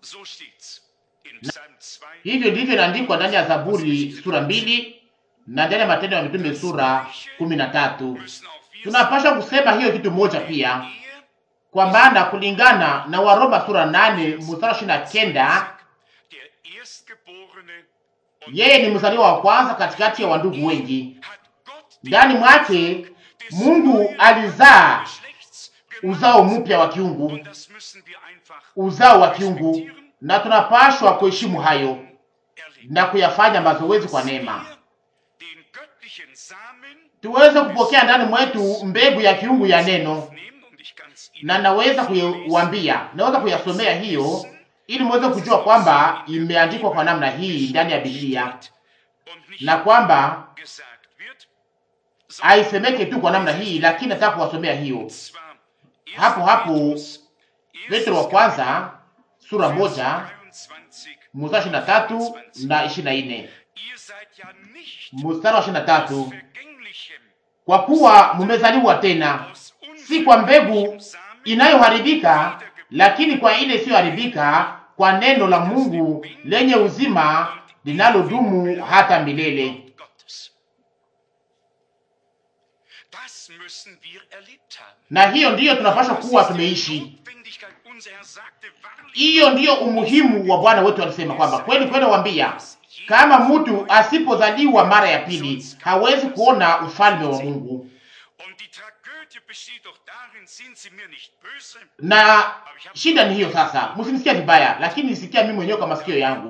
Hivyo ndivyo inaandikwa ndani ya Zaburi sura mbili na ndani ya Matendo ya Mitume sura kumi na tatu. Tunapaswa kusema hiyo kitu moja pia, kwa maana kulingana na Waroma sura nane mstari ishirini na kenda Yeye ni mzaliwa wa kwanza katikati ya wandugu wengi. hat Gott den Ndani mwake des Mungu neuen alizaa Geschlechts uzao gemacht. mpya wa kiungu, Und das müssen wir einfach uzao wa kiungu, na tunapashwa kuheshimu hayo erleben. na kuyafanya mazoezi kwa neema, Wir den göttlichen Samen tuweze kupokea ndani mwetu mbegu ya kiungu ya neno. aufnehmen und ich kann's Ihnen Na naweza kuiwambia, naweza kuyasomea hiyo ili muweze kujua kwamba imeandikwa kwa namna hii ndani ya Biblia, und nicht na kwamba gesagt wird, haisemeke tu kwa namna hii, lakini nataka kuwasomea hiyo zwar hapo hapo. Petrus, Petro wa kwanza sura moja 23, mstari ishirini na tatu na ishirini na nne ihr seid ja nicht mstari wa ishirini na tatu aus vergänglichem, kwa kuwa mmezaliwa tena aus si kwa mbegu unvergänglichem Samen, inayoharibika, lakini kwa ile isiyoharibika, kwa neno la Mungu lenye uzima linalodumu hata milele. Wort Gottes. Das müssen wir erlebt haben. Na hiyo ndiyo tunapaswa kuwa tumeishi. Notwendigkeit. Unser Herr sagte, wahrlich, Hiyo ndiyo umuhimu wa Bwana wetu alisema kwamba kweli kweli nawambia, kama mtu asipozaliwa mara ya pili hawezi kuona ufalme wa Mungu. Und die Tragödie besteht doch darin, sind Sie mir nicht böse? Na shida ni hiyo sasa, msinisikia vibaya, lakini nisikia mimi mwenyewe kwa masikio yangu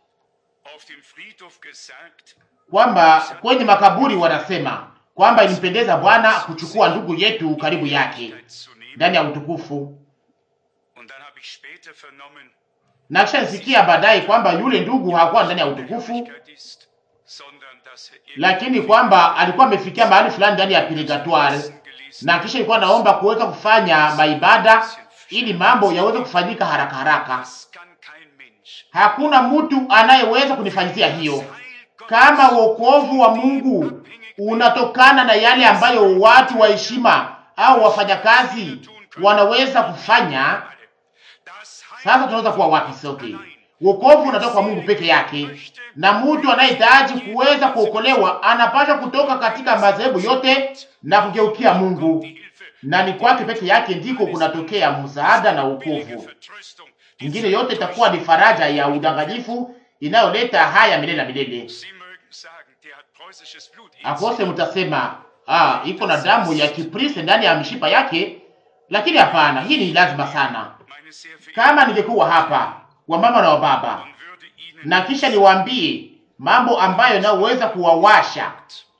Auf dem Friedhof gesagt, kwamba kwenye makaburi wanasema kwamba ilimpendeza Bwana kuchukua ndugu yetu karibu yake zu nehmen. ndani ya utukufu, Und dann habe ich später vernommen, na kisha nisikia baadaye kwamba yule ndugu hakuwa ndani ya utukufu, Herrlichkeit ist, sondern dass er lakini kwamba alikuwa amefikia mahali fulani ndani ya purgatoire, gelesen na kisha ilikuwa naomba kuweza kufanya maibada ili mambo yaweze kufanyika haraka haraka. Das kann kein Mensch. Hakuna mtu anayeweza kunifanyizia hiyo. Heil Gottes Kama wokovu wa Mungu unatokana na yale ambayo watu wa heshima au wafanyakazi wanaweza kufanya, Das Heil sasa tunaweza kuwa wapi sote? Wokovu unatoka kwa Mungu peke yake, na mtu anayehitaji kuweza kuokolewa anapaswa kutoka katika madhehebu yote na kugeukia Mungu, die Hilfe, na ni kwake peke yake ndiko kunatokea msaada na billige wokovu. Vertröstung, die Ingine yote itakuwa ni faraja ya udanganyifu inayoleta haya milele na milele. Sie mögen sagen, der hat preußisches Blut in Akose mtasema ah, iko na damu ya Kiprisi ndani ya mishipa yake, lakini hapana, hii ni lazima sana. Meine sehr verehrten Kama ningekuwa hapa wamama na wababa, und würde Ihnen na kisha niwaambie mambo ambayo yanayoweza kuwawasha,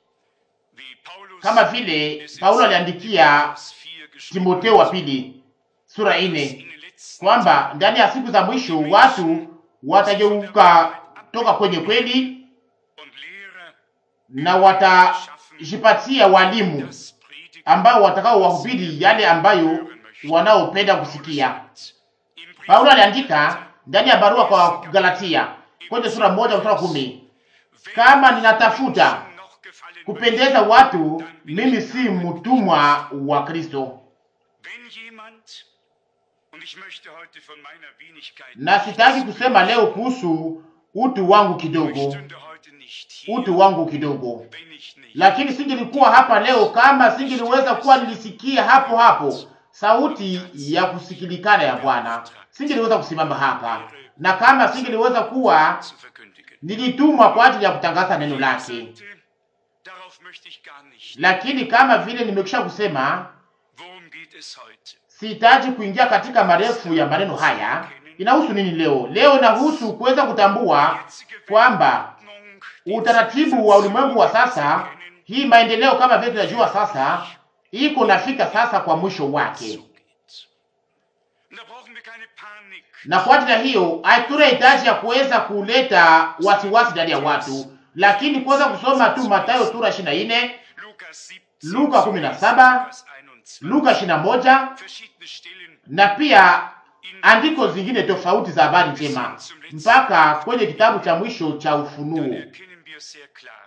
wie Paulus kama vile Paulo aliandikia Vers 4 geschrieben Timotheo wa pili sura ine in den letzten kwamba ndani ya siku za mwisho watu watageuka toka kwenye kweli und Lehrer na watajipatia walimu das predigen ambao watakao wahubiri yale ambayo wanaopenda kusikia. im Brief Paulo aliandika ndani ya barua kwa Galatia kwenye sura moja mstari wa kumi kama ninatafuta noch gefallen kupendeza watu, mimi si mtumwa wa Kristo, Wenn jemand, und ich möchte heute von meiner Wenigkeit, na sitaki kusema leo kuhusu utu wangu ich kidogo, stünde heute nicht hier, utu wangu kidogo, wenn ich nicht lakini singelikuwa hapa leo kama singeliweza kuwa nilisikia hapo hapo sauti ya kusikilikana ya Bwana, singeliweza kusimama hapa, na kama singeliweza kuwa zu verkündigen. nilitumwa kwa ajili ya kutangaza neno lake. Sagte, Darauf möchte ich gar nicht. Lakini kama vile nimekwisha kusema, Worum geht es heute? sihitaji kuingia katika marefu ya maneno haya. Inahusu nini leo? Leo inahusu kuweza kutambua Jetzige kwamba Weltordnung, die utaratibu wa ulimwengu wa sasa, hii maendeleo kama vile tunajua sasa, iko nafika sasa kwa mwisho wake, zugeht. Und da brauchen wir keine Panik. na kwa ajili ya hiyo hatuna hitaji ya kuweza kuleta wasiwasi ndani ya watu, lakini kuweza kusoma tu Mathayo sura 24, Lukas 17, Luka 17, Lukas 21. Luka 21 Verschiedene Stellen na pia in andiko zingine tofauti za habari njema mpaka kwenye kitabu cha mwisho cha dann Ufunuo. erkennen wir sehr klar,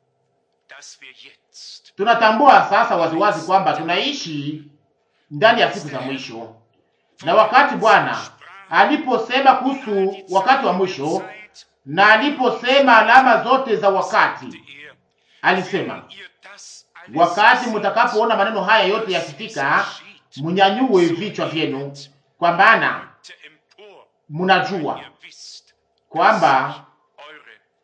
dass wir jetzt Tunatambua sasa waziwazi kwamba tunaishi ndani ya siku za mwisho, na wakati Bwana aliposema kuhusu wakati wa mwisho na aliposema alama zote za wakati, er, alisema wenn ihr das alles wakati mtakapoona maneno haya yote yakifika, mnyanyue vichwa vyenu, kwa maana seht empor, mnajua ihr wisst, kwamba eure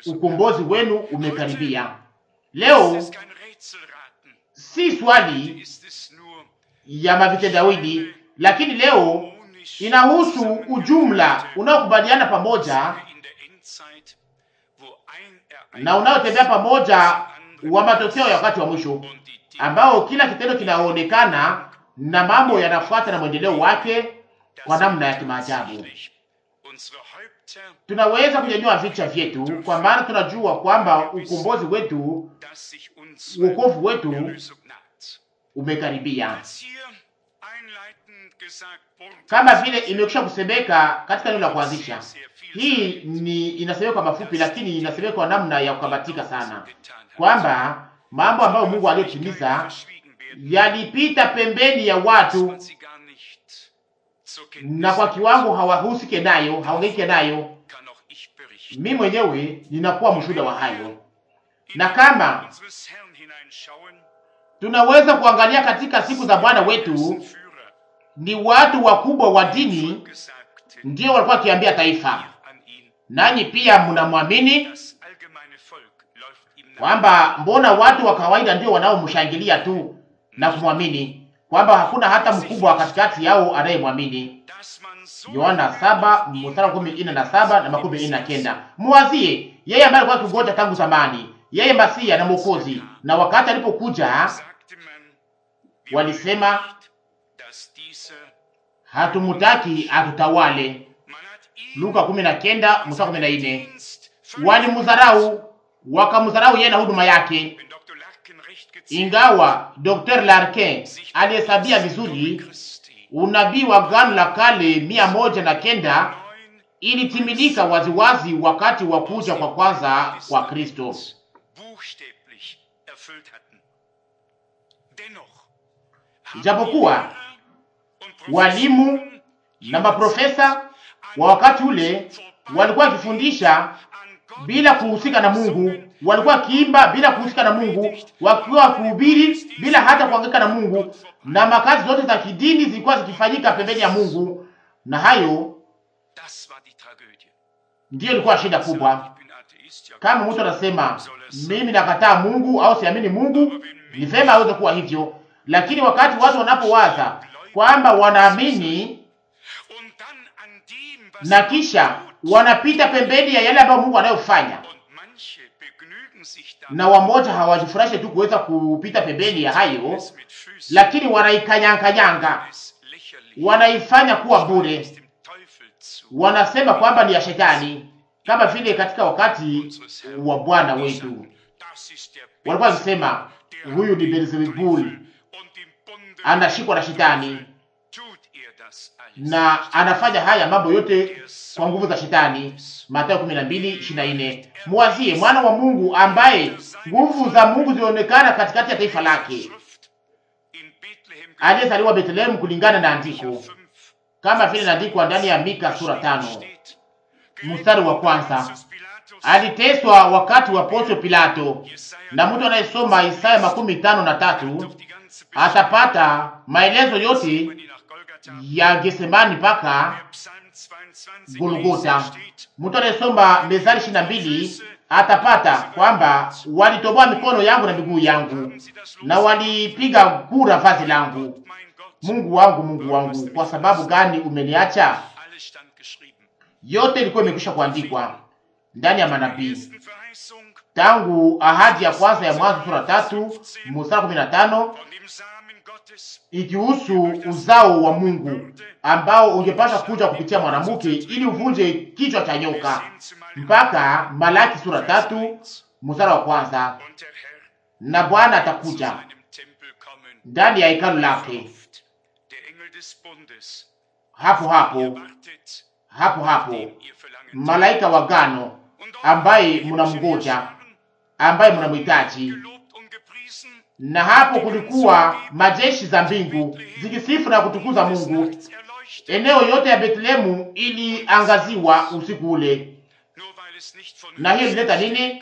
ukombozi wenu umekaribia. Leo Es ist kein Rätselraten. si swali Ist es nur ya mavitendawili, lakini leo harmonisch inahusu ujumla unaokubaliana pamoja in der Endzeit, wo ein na unaotembea pamoja wa matokeo ya wakati wa mwisho, und die Dinge, ambao kila kitendo kinaonekana na mambo yanafuata na mwendeleo wake kwa namna ya kimaajabu. tatsächlich unsere Häupter, Tunaweza kunyanyua vichwa vyetu, kwa maana tunajua kwamba ukombozi wetu, dass sich unsere uokovu wetu Erlösung naht. umekaribia, Als hier einleitend gesagt wurde, kama vile imekwisha kusemeka katika neno la kuanzisha. sehr, sehr viel Hii ni inasemeka kwa mafupi, lakini inasemeka kwa namna ya kukamatika sana, getan hat. kwamba mambo ambayo Mungu aliyotimiza verschwiegen werden, yalipita pembeni ya dass watu man sie gar nicht zur Kenntnis na kwa kiwango hawahusike nayo, hawangaike nayo. kann auch ich berichten. Mimi mwenyewe ninakuwa mshuhuda wa hayo, In na die kama Augen unseres Herrn hineinschauen, tunaweza kuangalia katika siku za Bwana wetu, Führer, ni watu wakubwa wa dini Volke sagte, ndio walikuwa wakiambia taifa, ihr an ihn, nanyi pia mnamwamini, das allgemeine Volk läuft ihm nach. kwamba mbona watu wa kawaida ndio wanaomshangilia tu na kumwamini, kwamba hakuna hata mkubwa katikati yao anayemwamini. Dass man so Yohana saba mstari wa kumi ine na saba na makumi ine na kenda. Muwazie yeye ambaye alikuwa akingoja tangu zamani, yeye Masia na Mwokozi, na wakati alipokuja sagte man, wir walisema wollen nicht, dass dieser, hatumutaki atutawale. man hat ihn Luka kumi na kenda mstari wa kumi na ine. Dienst Walimdharau, wakamdharau yeye na huduma yake, Wenn Dr. Larkin recht gezählt ingawa Dr. Larkin sich alihesabia als vizuri Christi unabii wa Agano la Kale mia moja na kenda neun ilitimilika waziwazi wakati wa kuja kwa kwanza kwa Kristo. buchstäblich erfüllt hatten. Dennoch Ijapokuwa haben die Lehrer und walimu Professoren na maprofesa wa wakati ule walikuwa wakifundisha an Gott bila kuhusika na Mungu, walikuwa wakiimba bila kuhusika na Mungu, wakiwa wakihubiri bila hata kuhangaika na Mungu, na makazi zote za kidini zilikuwa zikifanyika pembeni ya Mungu, na hayo Das war die Tragödie. ndiyo ilikuwa shida kubwa. Ich bin Atheist, ja Kama mtu anasema mimi nakataa Mungu au siamini Mungu, ni vema aweze kuwa hivyo, lakini wakati watu wanapowaza kwamba wanaamini Und dann an dem, was na Gott kisha tut, wanapita pembeni ya yale ambayo Mungu anayofanya, und manche begnügen sich damit, na wamoja hawajifurahishe tu kuweza kupita pembeni ya hayo, es mit Füßen lakini wanaikanyanganyanga, es lächerlich wanaifanya kuwa bure, es dem Teufel zu. wanasema kwamba ni ya shetani, kama vile katika wakati wa Bwana wetu Das ist der walikuwa wakisema huyu ni Beelzebul, Und im Bunde anashikwa na shetani tut er das alles. na anafanya haya mambo yote kwa nguvu za shetani. Mathayo 12:24. Muwazie mwana wa Mungu ambaye nguvu za Mungu zilionekana katikati ya taifa lake, Schrift in Bethlehem aliyezaliwa Bethlehemu kulingana na andiko, 5, kama vile inaandikwa ndani ya Mika sura tano steht. mstari wa kwanza. Pontius Pilatus, Aliteswa wakati wa Poncio Pilato, Jesaja, na mtu anayesoma Isaya makumi tano na tatu doch die ganze atapata maelezo yote Beschreibung, die nach Golgatha, ya Getsemani mpaka der Psalm 22 Golgota. lesen steht, Mtu anayesoma Mezali ishirini na mbili atapata kwamba walitoboa mikono yangu na miguu yangu haben sie das na Los walipiga kura vazi langu. mein Gott, Mungu wangu, Mungu wangu, kwa sababu gani umeniacha? alles stand geschrieben. Yote ilikuwa imekwisha kuandikwa ndani ya Die manabii ersten Verheißung tangu ahadi ya kwanza ya Mwanzo sura tatu mstari kumi na tano von dem Samen Gottes ikihusu uzao wa Mungu ambao ungepasha kuja kupitia mwanamke ili uvunje kichwa cha bis nyoka, hin zu meinem mpaka Malaki sura tatu mstari wa kwanza. Und der Herr Na Bwana zu atakuja seinem Tempel kommen. ndani ya hekalu lake Verruft. Der Engel des Bundes, hapo ihr hapo wartet, hapo hapo, dem ihr verlangt. malaika wa gano Und auch ambaye die mnamngoja, Scharen, ambaye mnamhitaji. gelobt und gepriesen, Na hapo kulikuwa majeshi za mbingu zikisifu na kutukuza des Mungu. Nachts erleuchtet, Eneo yote ya Betlehemu iliangaziwa usiku ule. nur weil es nicht von Na hiyo Höchsten ilileta nini?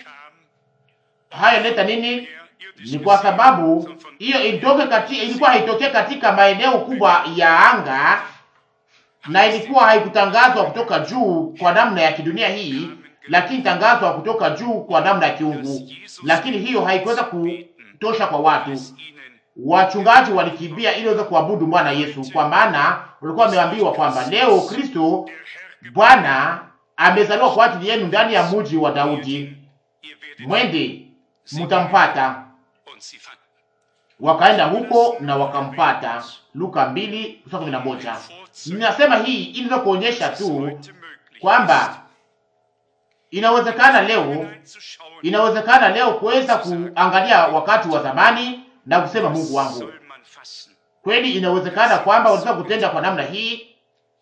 kam, Haya ileta nini? her irdisch Ni kwa gesehen, sababu sondern von hiyo ilitoke kati, ilikuwa haitokee katika maeneo kubwa ya anga na ilikuwa haikutangazwa kutoka juu kwa namna ya kidunia hii, lakini tangazwa kutoka juu kwa namna ya kiungu. Lakini hiyo haikuweza kutosha kwa watu. Wachungaji walikimbia ili waweze kuabudu Bwana Yesu, kwa maana walikuwa wameambiwa kwamba leo Kristo Bwana amezaliwa kwa ajili yenu ndani ya mji wa Daudi, mwende mutampata. Wakaenda huko na wakampata. Luka mbili kumi na moja. Ninasema hii ili kuonyesha tu kwamba inawezekana leo, inawezekana leo kuweza kuangalia wakati wa zamani na kusema Mungu wangu, kweli inawezekana kwamba wanaweza kutenda kwa namna hii.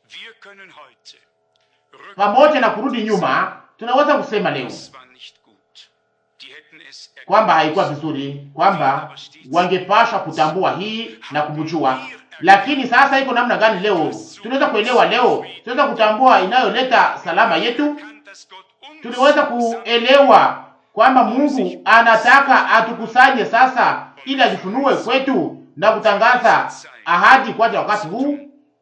Pamoja na kurudi nyuma, tunaweza kusema leo kwamba haikuwa vizuri, kwamba wangepashwa kutambua hii na kumjua. Lakini sasa iko namna gani leo? Tunaweza kuelewa leo, tunaweza kutambua inayoleta salama yetu. Tunaweza kuelewa kwamba Mungu anataka atukusanye sasa, ili ajifunue kwetu na kutangaza ahadi kwa ajili ya wakati huu.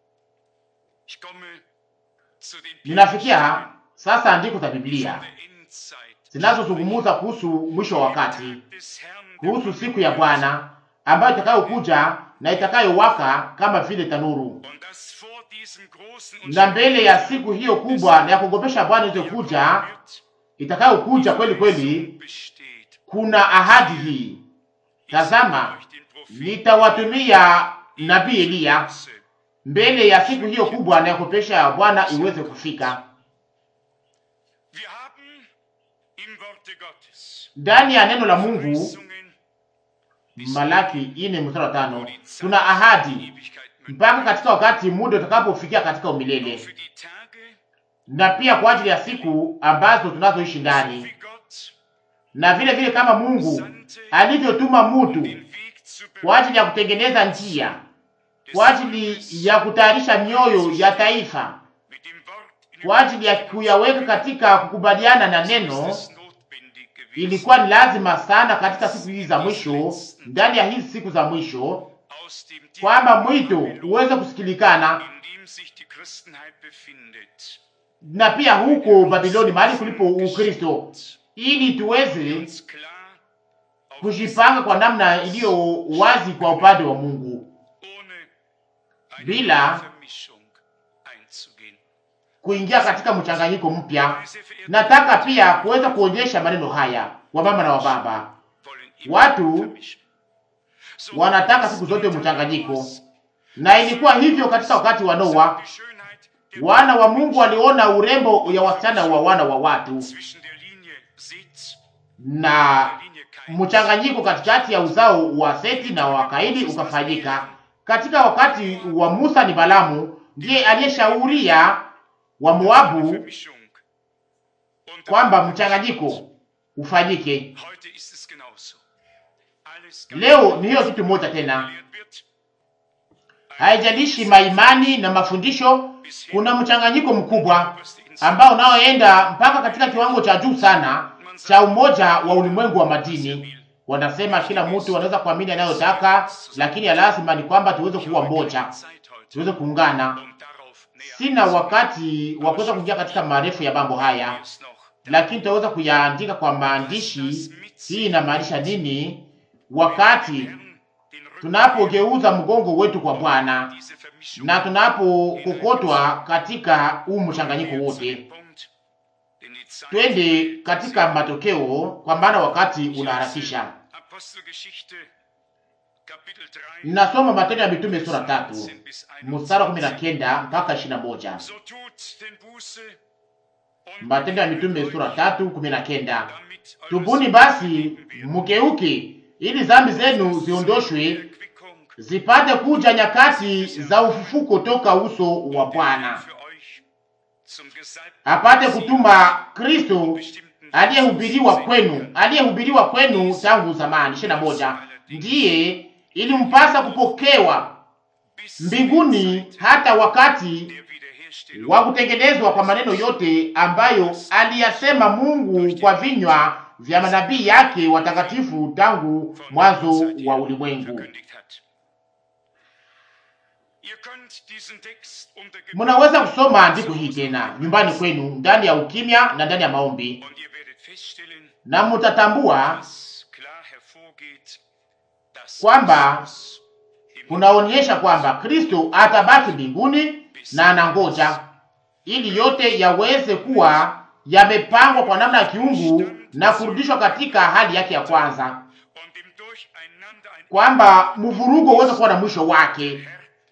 Ninafikia sasa andiko za Biblia zinazozungumza kuhusu mwisho wa wakati, kuhusu siku ya Bwana ambayo itakayokuja na itakayowaka kama vile tanuru. Na mbele ya siku hiyo kubwa na ya kuogopesha Bwana iliyokuja, itakayokuja kweli kweli, kuna ahadi hii: tazama, nitawatumia nabii Eliya mbele ya siku hiyo kubwa na ya kuogopesha Bwana iweze kufika. Ndani ya neno la Mungu Malaki ine mstari wa tano tuna ahadi mpaka katika wakati muda utakapofikia katika umilele, na pia kwa ajili ya siku ambazo tunazoishi ndani, na vile vile kama Mungu alivyotuma mutu kwa ajili ya kutengeneza njia, kwa ajili ya kutayarisha mioyo ya taifa, kwa ajili ya kuyaweka katika kukubaliana na neno ilikuwa ni lazima sana katika siku hizi za mwisho, ndani ya hizi siku za mwisho, kwamba mwito uweze kusikilikana, na pia huko Babiloni, mahali kulipo Ukristo, ili tuweze kujipanga kwa namna iliyo wazi kwa upande wa Mungu bila kuingia katika mchanganyiko mpya. Nataka pia kuweza kuonyesha maneno haya, wamama na wababa. Watu wanataka siku zote mchanganyiko, na ilikuwa hivyo katika wakati wa Noa. Wana wa Mungu waliona urembo ya wasichana wa wana wa watu na mchanganyiko katikati ya uzao wa Seti na wa Kaini ukafanyika. Katika wakati wa Musa ni Balamu ndiye aliyeshauria wa Moabu kwamba mchanganyiko ufanyike. Leo ni hiyo kitu moja tena, haijalishi maimani na mafundisho. Kuna mchanganyiko mkubwa ambao unaoenda mpaka katika kiwango cha juu sana cha umoja wa ulimwengu wa madini. Wanasema kila mtu anaweza kuamini anayotaka, lakini lazima ni kwamba tuweze kuwa moja, tuweze kuungana. Sina wakati wa kuweza kuingia katika marefu ya mambo haya, lakini tutaweza kuyaandika kwa maandishi. Hii inamaanisha nini? Wakati tunapogeuza mgongo wetu kwa Bwana na tunapokokotwa katika huu mchanganyiko wote, twende katika matokeo, kwa maana wakati unaharakisha. Nasoma Matendo ya Mitume sura tatu mstari wa kumi na kenda mpaka ishirini na moja. Matendo ya Mitume sura tatu kumi na kenda. Tubuni basi mugeuke, ili dhambi zenu ziondoshwe, zipate kuja nyakati za ufufuko toka uso wa Bwana, apate kutuma Kristo aliyehubiriwa kwenu, aliyehubiriwa kwenu tangu zamani. ishirini na moja. Ndiye ilimpasa kupokewa mbinguni hata wakati wa kutengenezwa kwa maneno yote ambayo aliyasema Mungu kwa vinywa vya manabii yake watakatifu tangu mwanzo wa ulimwengu. Ihr könnt diesen Text unter Gebet Mnaweza kusoma andiko hii tena nyumbani kwenu, ndani ya ukimya na ndani ya maombi, und ihr werdet feststellen, na mtatambua dass klar hervorgeht, dass Kwamba Christus im kunaonyesha kwamba Kristo atabaki mbinguni na anangoja ili yote yaweze kuwa yamepangwa kwa namna ya kiungu na kurudishwa katika hali yake ya kwanza, und im Durcheinander ein kwamba mvurugo uweze kuwa na mwisho wake Herr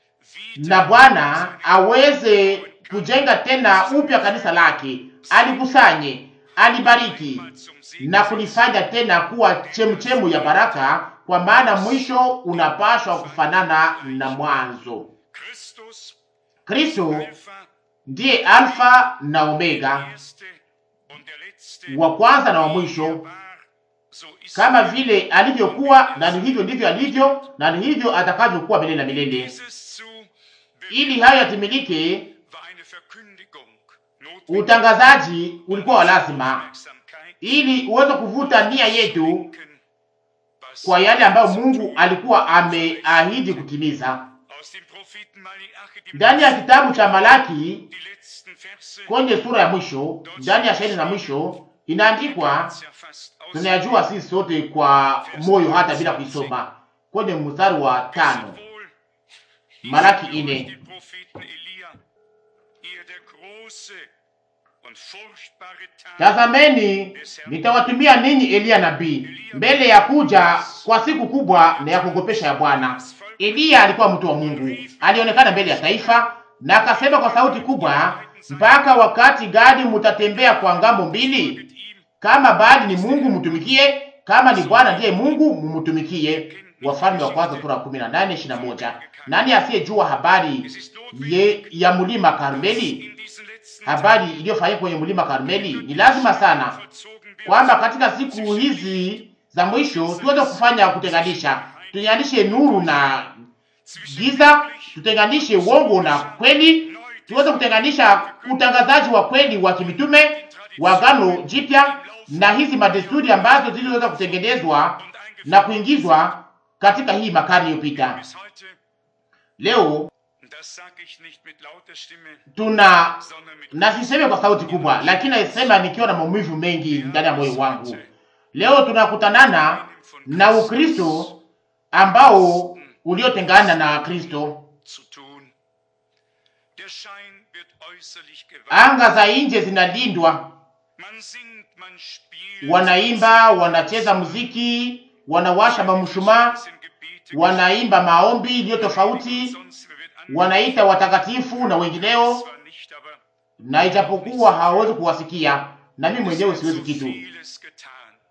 na Bwana aweze kujenga tena upya kanisa lake, alikusanye, alibariki zum Segen na kulifanya tena kuwa chemchemu ya baraka, kwa maana mwisho unapashwa kufanana na mwanzo. Christus, Kristo Alpha, ndiye Alfa na Omega, der Erste und der Letzte, wa kwanza na wa wie er mwisho. war, so ist Kama er. vile alivyokuwa, na ni hivyo ndivyo alivyo, na ni hivyo atakavyokuwa milele na milele. Dieses zu Ili hayo yatimilike, war eine Verkündigung notwendig. utangazaji ulikuwa wa lazima, Aufmerksamkeit ili uweze kuvuta nia yetu lenken, was kwa yale ambayo Mungu alikuwa ameahidi kutimiza. aus dem Propheten Malachi, dem Ndani ya kitabu cha Malaki die letzten Verse, kwenye sura ya mwisho, ndani ya shairi za mwisho inaandikwa, ja fast aus tunayajua sisi sote kwa moyo hata bila kuisoma, kwenye mstari wa tano wohl, Malaki durch ine. den Propheten Elia, ehe der große und furchtbare Tag Tazameni, nitawatumia ninyi Eliya nabii mbele ya kuja kwa siku kubwa na ya kuogopesha ya Bwana. Eliya alikuwa mtu wa Mungu, alionekana mbele ya taifa na akasema kwa sauti kubwa, mpaka wakati gani mutatembea kwa ngambo mbili? mit ihm Kama Baali ni Mungu mtumikie, kama ni Bwana ndiye Mungu mumtumikie. Wafalme wa kwanza sura 18 21. Nani asiyejua habari ye, ya mlima Karmeli? in diesen letzten Habari iliyofanyika kwenye mlima Karmeli. Ni lazima sana vollzogen wird, kwamba katika siku hizi za mwisho tuweze kufanya kutenganisha, tutenganishe nuru na giza, tutenganishe uongo na kweli, tuweze kutenganisha utangazaji wa kweli wa kimitume wa Agano Jipya na hizi madesturi ambazo zilizoweza kutengenezwa na kuingizwa katika hii makarne iliyopita. bis heute, Leo das sage ich nicht mit lauter Stimme, tuna sondern mit na siseme kwa sauti kubwa, lakini naisema nikiwa na maumivu mengi ndani ya moyo wangu. Leo tunakutanana na Ukristo ambao uliotengana na Kristo. zu tun. Der Schein wird äußerlich gewahrt. Anga za nje zinalindwa, Man singt, man spielt, wanaimba, wanacheza muziki, wanawasha mamshumaa, sind Gebete, wanaimba maombi iliyo tofauti, sonst wird an- wanaita watakatifu na wengineo, zwar nicht, aber na ijapokuwa hawawezi kuwasikia, na mimi mwenyewe siwezi so kitu. vieles getan.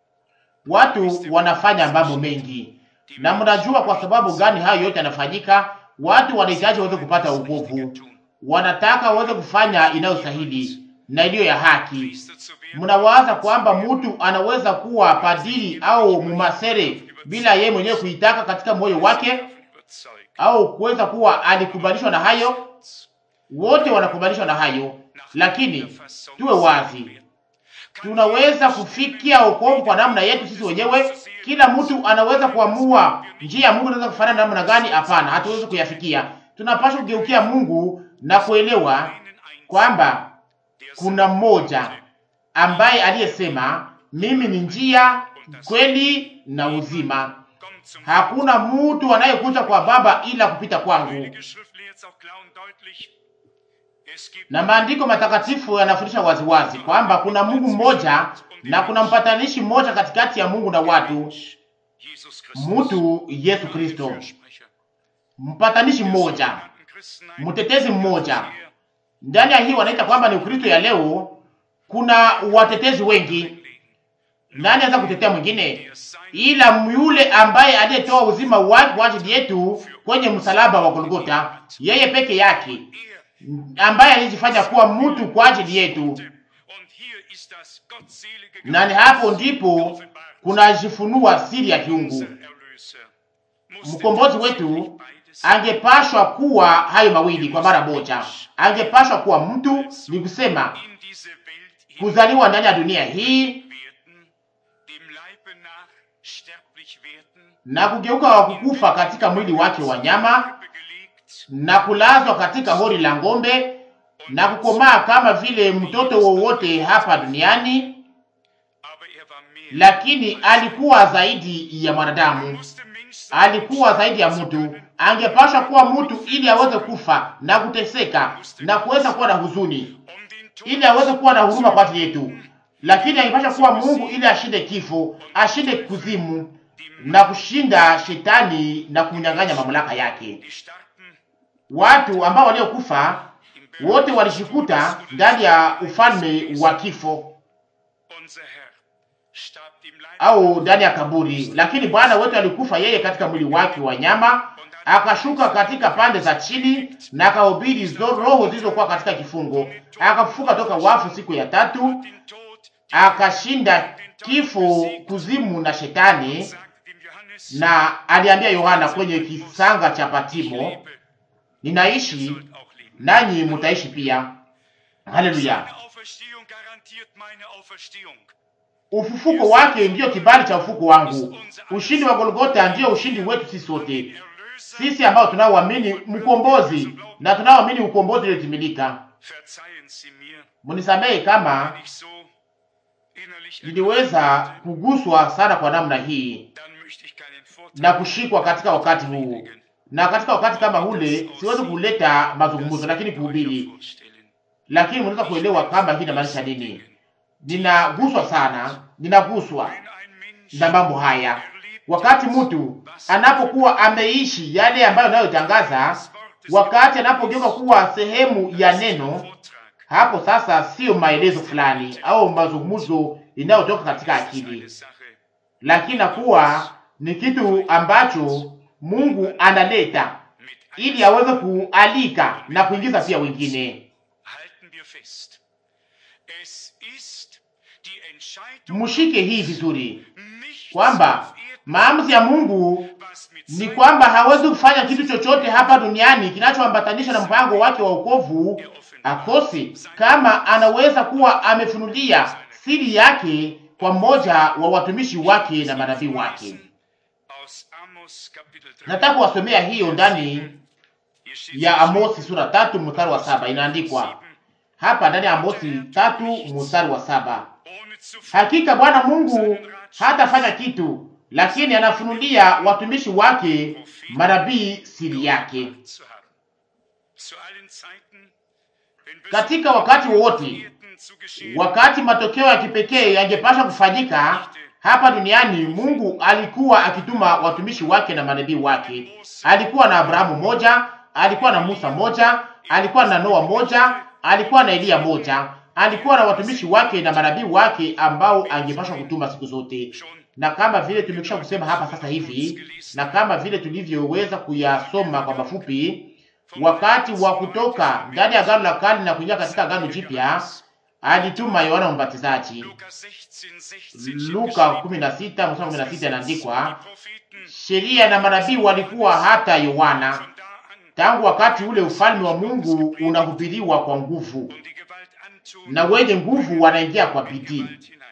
Watu wanafanya mambo mengi, na mnajua kwa sababu gani hayo yote yanafanyika? Watu wanahitaji waweze kupata wokovu, wanataka waweze kufanya inayostahili na iliyo ya haki. Priester zu werden, Mnawaza kwamba mtu anaweza kuwa padiri au mumasere bila yeye mwenyewe kuitaka katika moyo wake, überzeugt. au kuweza kuwa alikubalishwa na hayo? Wote wanakubalishwa na hayo, lakini tuwe wazi, tunaweza kufikia wokovu kwa namna yetu sisi wenyewe. Kila mtu anaweza kuamua njia ya Mungu inaweza kufanana namna gani? Hapana, hatuwezi kuyafikia. Tunapaswa kugeukia Mungu na kuelewa Einen einzigen, kwamba der kuna mmoja ambaye aliyesema mimi ni njia, kweli na uzima. kommt zum Hakuna mtu anayekuja kwa Baba ila kupita kwangu. Heilige Schrift lehrt auch klar und deutlich. Es gibt Na maandiko matakatifu yanafundisha waziwazi kwamba kuna Mungu mmoja na kuna mpatanishi mmoja katikati ya Mungu na watu, Jesus Christus. mtu Yesu Kristo, Fürsprecher. mpatanishi mmoja, Sogenannten Christenheit mtetezi mmoja. her. Ndani ya hii wanaita kwamba ni Ukristo ya leo. Kuna watetezi wengi. Nani anaweza kutetea mwingine Der sein ila yule ambaye aliyetoa uzima wake kwa ajili yetu kwenye msalaba wa Golgota, yeye peke yake er ambaye alijifanya kuwa mtu kwa ajili yetu. und hier ist das gottselige Na ni hapo ndipo kunajifunua siri ya kiungu. Unser Erlöser musste Mkombozi tatsächlich wetu beides angepashwa kuwa hayo mawili kwa mara moja. Angepashwa kuwa mtu, ni kusema in diese Welt kuzaliwa ndani ya dunia hii werden, dem Leibe nach sterblich werden, na kugeuka wa kukufa katika mwili wake wa nyama gelegt na kulazwa katika hori la ng'ombe na kukomaa kama vile mtoto wowote hapa duniani, aber er war mehr. lakini alikuwa zaidi ya mwanadamu, musste Mensch sein, alikuwa zaidi ya mtu. Angepasha kuwa mtu ili aweze kufa na kuteseka na kuweza kuwa na huzuni, um den Tod ili aweze kuwa na huruma kwa ajili yetu, lakini angepasha kuwa Mungu ili ashinde kifo, ashinde kuzimu na kushinda shetani na kumnyang'anya mamlaka yake. die starben Watu ambao waliokufa im wote walishikuta ndani ya ufalme wa kifo Unser Herr starb im Leib au ndani ya kaburi, lakini Bwana wetu alikufa yeye katika mwili wake wa nyama, akashuka katika pande za chini na akahubiri zo roho zilizokuwa katika kifungo, akafufuka toka wafu siku ya tatu, den Tod, die akashinda kifo, kuzimu na shetani, sagte dem Johannes, na aliambia Yohana kwenye kisanga cha Patimo, lebe, ninaishi sollt auch leben. nanyi mutaishi pia. Haleluya! Seine Auferstehung garantiert meine Auferstehung. Ufufuko wake ndiyo kibali cha ufuko wangu. Ushindi wa Golgota ndiyo ushindi wetu sisi sote, Erlöser, sisi ambao tunaoamini mkombozi na tunaoamini ukombozi uliotimilika. verzeihen Sie mir, Munisamehe kama wenn ich so innerlich niliweza kuguswa sana kwa namna hii dann möchte ich keinen Vortrag na kushikwa katika wakati huu, na katika wakati kama ule siwezi kuleta mazungumzo, lakini kuhubiri. vorstellen. Lakini mnaweza kuelewa kama hii inamaanisha nini. Ninaguswa sana, ninaguswa Wenn ein Mensch na mambo haya. erlebt Wakati mtu anapokuwa ameishi yale ambayo anayotangaza, wakati anapogeuka kuwa sehemu ya neno, Vortrag, hapo sasa sio maelezo fulani au mazungumzo inayotoka katika das ist akili, eine Sache, lakini nakuwa ni kitu ambacho Mungu analeta mit ili aweze kualika na kuingiza pia wengine. halten wir fest. Es ist die Entscheidung Mshike hii vizuri nicht kwamba auf Erden, maamuzi ya Mungu was mit ni seinem kwamba hawezi kufanya kitu chochote hapa duniani kinachoambatanisha na mpango wake wa wokovu akosi, kama anaweza kuwa amefunulia siri yake kwa mmoja wa watumishi wake na manabii wake. aus Amos Kapitel 3. Nataka kuwasomea hiyo ndani Hier steht ya so Amosi sura tatu mstari wa saba. Inaandikwa hapa ndani ya Amosi tatu mstari wa saba, ohne zu hakika Bwana Mungu hatafanya kitu, lakini anafunulia watumishi wake manabii siri yake. zu haben. Zu allen Zeiten, wenn Katika wakati wowote Erden zu geschehen, wakati matokeo ya kipekee yangepasha kufanyika hapa duniani, Mungu alikuwa akituma watumishi wake na manabii wake. Alikuwa na Abrahamu moja, alikuwa na Musa moja, alikuwa na Noa moja, alikuwa na Eliya moja, alikuwa na watumishi wake na manabii wake ambao angepashwa kutuma siku zote. schon Na kama vile tumekwisha kusema hapa sasa hivi, na kama vile tulivyoweza kuyasoma kwa mafupi, wakati wa kutoka ndani ya Agano la Kale na kuingia katika Agano Jipya, alituma Yohana Mbatizaji. Luka 16, 16 Luka steht 16 mstari 16 geschrieben, inaandikwa, die Propheten sheria na manabii walikuwa hata Yohana. von da an Tangu wakati ule ufalme wa Mungu unahubiriwa kwa nguvu, um die Gewalt antun, na wenye nguvu wanaingia kwa bidii. Gewalt hinein.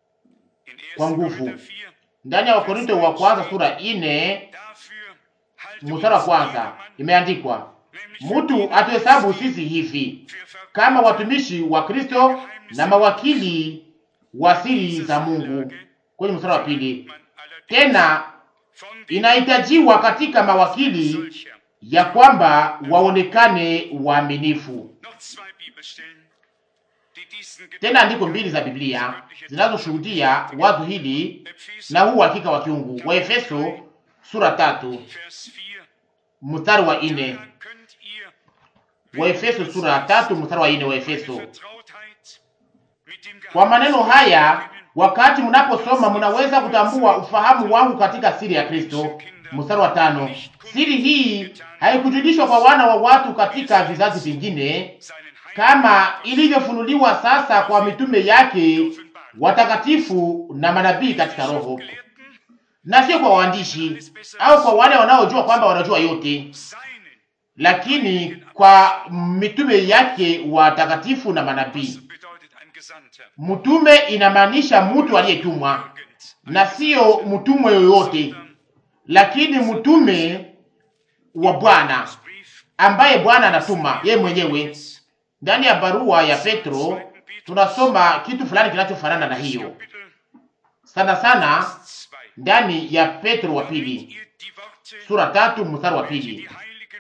In 1. Kwa nguvu. Korinther 4, Ndani ya Wakorinto wa kwanza sura ine dafür halte mstari wa uns kwanza jedermann, imeandikwa, nämlich mtu atuhesabu sisi hivi für kama watumishi wa Kristo na mawakili wa siri za Mungu. Kwenye mstari wa pili, man allerdings tena von den inahitajiwa katika mawakili solcher ya kwamba waonekane waaminifu. noch zwei Bibelstellen, die diesen Tena andiko mbili za Biblia zinazoshuhudia wazo hili Epheser na huu uhakika wa kiungu. Waefeso sura tatu Vers 4, mstari wa ine. daran könnt ihr Waefeso sura tatu mstari wa ine. Waefeso. Vertrautheit mit dem Kwa maneno Geheimnis haya, erkennen, wakati mnaposoma, mnaweza kutambua ufahamu wangu katika siri ya Kristo. Mstari wa tano. Siri hii haikujulishwa kwa wana wa watu katika vizazi vingine, seinen Heiligen kama ilivyofunuliwa sasa kwa mitume yake offenbart. watakatifu na manabii katika Roho, Gelehrten na sio kwa waandishi au kwa wale wanaojua kwamba wanajua yote, seinen lakini kwa mitume yake watakatifu na manabii. bedeutet ein Gesandter. Mtume inamaanisha mtu aliyetumwa Irgend na sio mtumwe yoyote, lakini mtume wa Bwana, Brief ambaye Bwana anatuma yeye mwenyewe. Ndani ya barua ya Petro tunasoma kitu fulani kinachofanana na hiyo, sana sana ndani ya Petro wa pili sura tatu mstari wa pili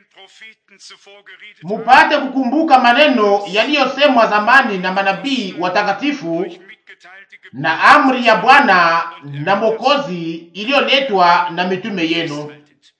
mupate kukumbuka maneno yaliyosemwa zamani na manabii watakatifu na amri ya Bwana na Mwokozi iliyoletwa na mitume yenu.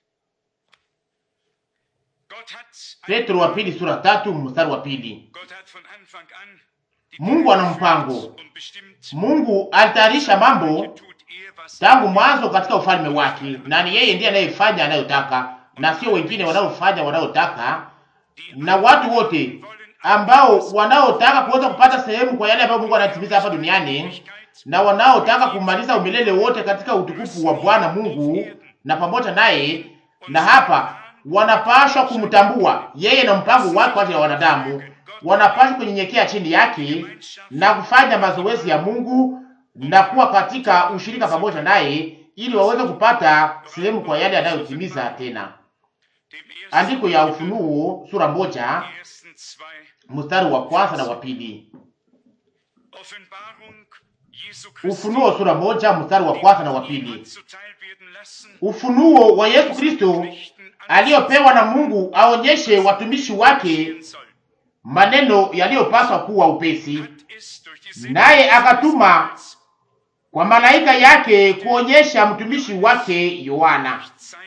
Petro wa pili sura tatu mstari wa pili. Mungu ana mpango. Mungu alitayarisha mambo tangu mwanzo katika ufalme wake, na ni yeye ndiye anayefanya anayotaka, na sio wengine wanaofanya wanayotaka. Na watu wote ambao wanaotaka kuweza kupata sehemu kwa yale ambayo Mungu anatimiza hapa duniani na wanaotaka kumaliza umilele wote katika utukufu wa Bwana Mungu na pamoja naye, na hapa wanapashwa kumtambua yeye na mpango wake kwa ajili ya wanadamu. Wanapashwa kunyenyekea chini yake na kufanya mazoezi ya Mungu na kuwa katika ushirika pamoja naye, ili waweze kupata sehemu kwa yale anayotimiza. Tena andiko ya Ufunuo sura moja mstari wa kwanza na wa pili. Ufunuo sura moja mstari wa kwanza na wa pili. Ufunuo wa Yesu Kristo aliyopewa na Mungu aonyeshe watumishi wake maneno yaliyopaswa kuwa upesi, naye akatuma kwa malaika yake kuonyesha mtumishi wake Yohana.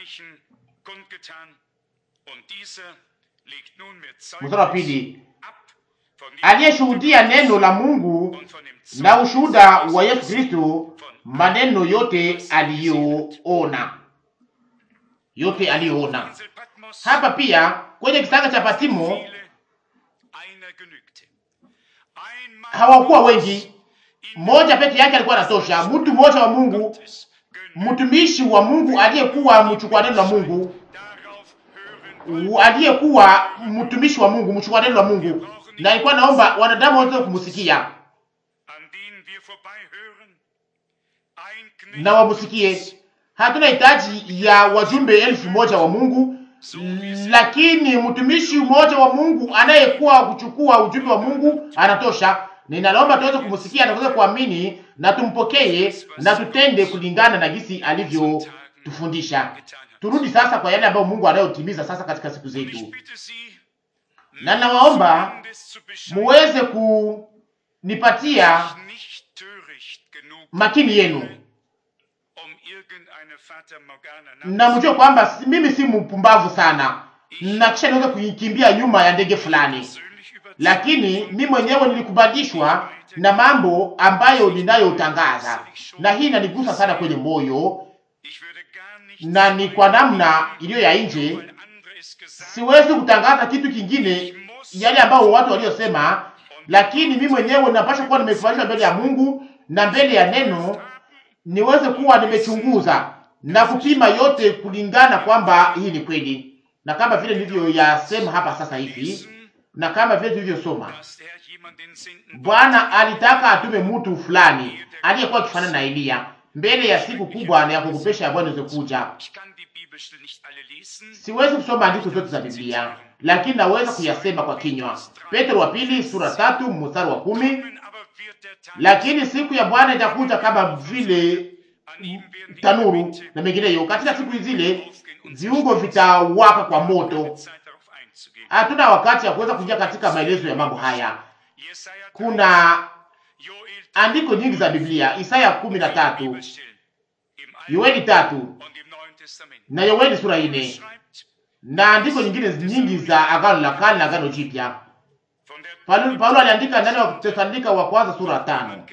Mstari wa pili, aliyeshuhudia neno la Mungu na ushuhuda wa Yesu Kristo, maneno yote aliyoona, yote aliyoona. Hapa pia kwenye kisanga cha Patimo hawakuwa wengi, mmoja peke yake alikuwa anatosha. Mtu mmoja wa Mungu, mtumishi wa Mungu aliyekuwa mchukua neno la Mungu, aliyekuwa mtumishi wa Mungu, mchukua neno la Mungu, na alikuwa naomba wanadamu wote kumsikia na wamusikie. Hatuna hitaji ya wajumbe elfu moja wa Mungu, lakini mtumishi mmoja wa Mungu anayekuwa kuchukua ujumbe wa Mungu anatosha. Ninaloomba tuweze kumsikia na tuweze kuamini na tumpokee na tutende kulingana na jinsi alivyotufundisha. Turudi sasa kwa yale ambayo Mungu anayotimiza sasa katika siku zetu, na nawaomba muweze kunipatia makini yenu na mjue kwamba mimi si mpumbavu sana na kisha niweze kuikimbia nyuma ya ndege fulani, lakini mimi mwenyewe nilikubalishwa na mambo ambayo ninayotangaza, na hii inanigusa sana kwenye moyo, na ni kwa namna iliyo ya nje. Siwezi kutangaza kitu kingine yale ambao watu waliosema, lakini mimi mwenyewe ninapaswa kuwa nimekubalishwa mbele ya Mungu na mbele ya neno, niweze kuwa nimechunguza na kupima yote kulingana kwamba hii ni kweli, na kama vile nilivyoyasema hapa sasa hivi, na kama vile tulivyosoma, Bwana alitaka atume mtu fulani aliyekuwa akifanana na Eliya mbele ya siku kubwa na ya kukupesha ya Bwana iweze kuja. Siwezi kusoma andiko zote za Biblia, lakini naweza kuyasema kwa kinywa. Petro wa pili sura tatu mstari wa kumi lakini siku ya Bwana itakuja kama vile tanuru na mengineyo. Katika siku zile viungo vitawaka kwa moto. Hatuna wakati ya kuweza kuingia katika maelezo ya mambo haya. Kuna andiko nyingi za Biblia, Isaya kumi na tatu, Yoeli tatu na Yoeli sura ine na andiko nyingine nyingi za Agano la Kale na Agano Jipya. Paulo aliandika ndani wa Tesalonika wa kwanza sura tano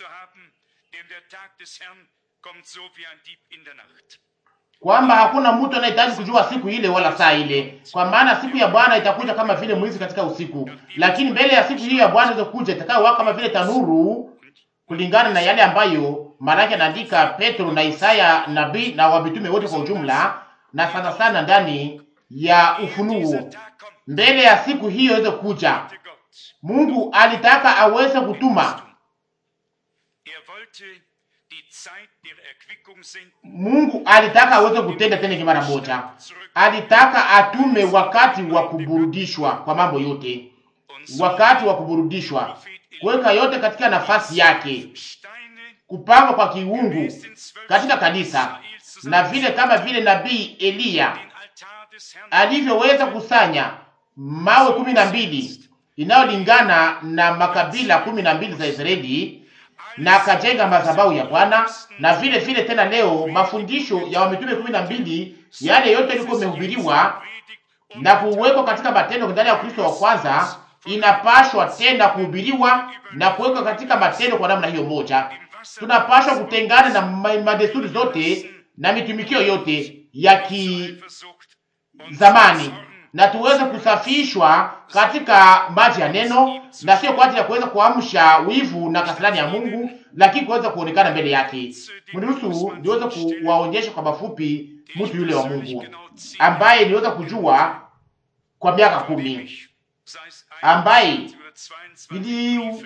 kwamba hakuna mtu anayehitaji kujua siku ile wala saa ile, kwa maana siku ya Bwana itakuja kama vile mwizi katika usiku. Lakini mbele ya siku hiyo ya Bwana itakuja itakayowaka kama vile tanuru, kulingana na yale ambayo malaki anaandika Petro na Isaya nabii na wamitume wote kwa ujumla, na sana sana ndani ya Ufunuo. Mbele ya siku hiyo iweze kuja, Mungu alitaka aweze kutuma Mungu alitaka aweze kutenda tena mara moja, alitaka atume wakati wa kuburudishwa kwa mambo yote, wakati wa kuburudishwa, kuweka yote katika nafasi yake, kupangwa kwa kiungu katika kanisa, na vile kama vile nabii Eliya alivyoweza kusanya mawe kumi na mbili inayolingana na makabila kumi na mbili za Israeli na akajenga madhabahu ya Bwana. Na vile vile tena leo mafundisho ya wamitume kumi na mbili yale yote liko imehubiriwa na kuwekwa katika matendo ndani ya Kristo wa kwanza, inapashwa tena kuhubiriwa na kuwekwa katika matendo kwa namna hiyo moja. Tunapashwa kutengana na madesturi zote na mitumikio yote ya kizamani na tuweze kusafishwa katika maji ya neno, na sio kwa ajili ya kuweza kuamsha wivu na kasirani ya Mungu, lakini kuweza kuonekana mbele yake. Mniruhusu niweze kuwaonyesha kwa mafupi mtu yule wa Mungu ambaye niweza kujua kwa miaka kumi, ambaye ili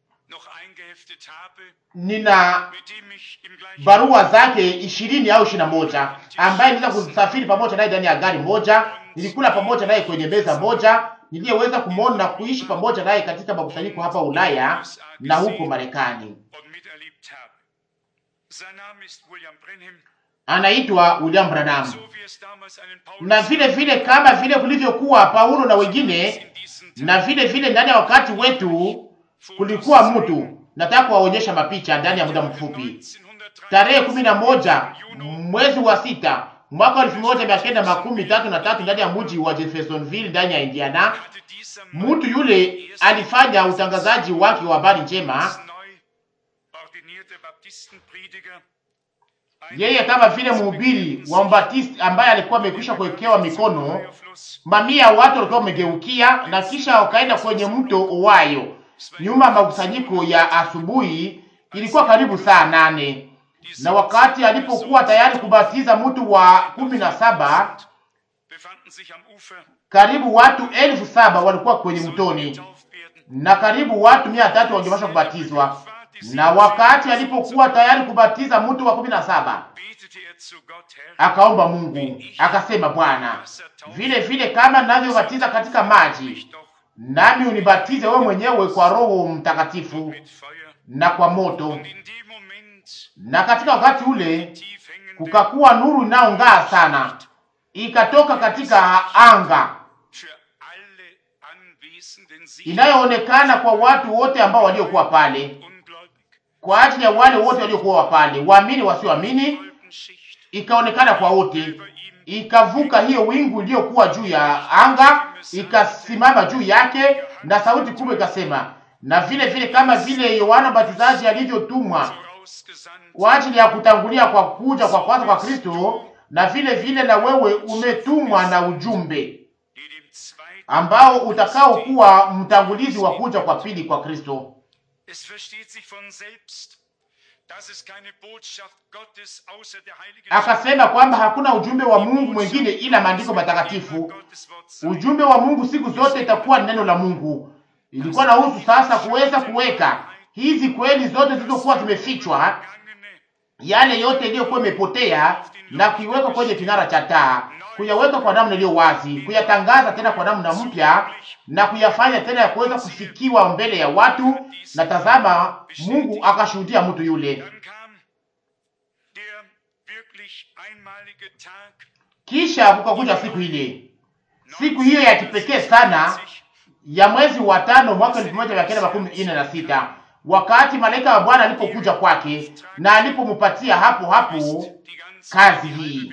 nina barua zake ishirini au ishirini na moja ambaye niliweza kusafiri pamoja naye ndani ya gari moja, nilikula pamoja naye kwenye meza moja, niliyeweza kumwona na kuishi pamoja naye katika makusanyiko hapa Ulaya na huko Marekani. Anaitwa William Branham, na vile vile kama vile kulivyokuwa Paulo na wengine, na vile vile ndani ya wakati wetu kulikuwa mtu nataka kuwaonyesha mapicha ndani ya muda mfupi. Tarehe kumi na moja mwezi wa sita mwaka elfu moja mia kenda makumi tatu na tatu ndani ya mji wa Jeffersonville ndani ya Indiana, mtu yule alifanya utangazaji wake wa habari njema, yeye kama vile mhubiri wa Mbatisti ambaye alikuwa amekwisha kuwekewa mikono. Mamia watu walikuwa wamegeukia, na kisha wakaenda kwenye mto Owayo nyuma ya makusanyiko ya asubuhi. Ilikuwa karibu saa nane na wakati alipokuwa tayari kubatiza mtu wa kumi na saba, karibu watu elfu saba walikuwa kwenye mtoni na karibu watu mia tatu wangepasha kubatizwa. Na wakati alipokuwa tayari kubatiza mtu wa kumi na saba, akaomba Mungu akasema, Bwana, vile vile kama ninavyobatiza katika maji nami unibatize wewe mwenyewe kwa Roho Mtakatifu na kwa moto. Na katika wakati ule kukakuwa nuru inayong'aa sana, ikatoka katika anga, inayoonekana kwa watu wote ambao waliokuwa pale, kwa ajili ya wale wote waliokuwa pale, waamini, wasioamini, ikaonekana kwa wote ikavuka hiyo wingu iliyokuwa juu ya anga, ikasimama juu yake, na sauti kubwa ikasema. Na vile vile kama vile Yohana Mbatizaji alivyotumwa kwa ajili ya kutangulia kwa kuja kwa kwanza kwa Kristo, na vile vile na wewe umetumwa na ujumbe ambao utakao kuwa mtangulizi wa kuja kwa pili kwa Kristo. Akasema kwamba hakuna ujumbe wa Mungu mwingine ila maandiko matakatifu. Ujumbe wa Mungu siku zote itakuwa neno la Mungu. Ilikuwa na husu sasa kuweza kuweka hizi kweli zote zilizokuwa zimefichwa, yale yote iliyokuwa imepotea, na kuiweka kwenye kinara cha taa, kuyaweka kwa namna iliyo wazi, kuyatangaza tena kwa namna mpya, na kuyafanya tena ya kuweza kufikiwa mbele ya watu. Na tazama, Mungu akashuhudia mtu yule Kisha kukakuja siku ile, siku hiyo ya kipekee sana ya mwezi wa tano mwaka elfu moja mia kenda makumi ine na sita wakati malaika wa Bwana alipokuja kwake na alipomupatia hapo hapo kazi hii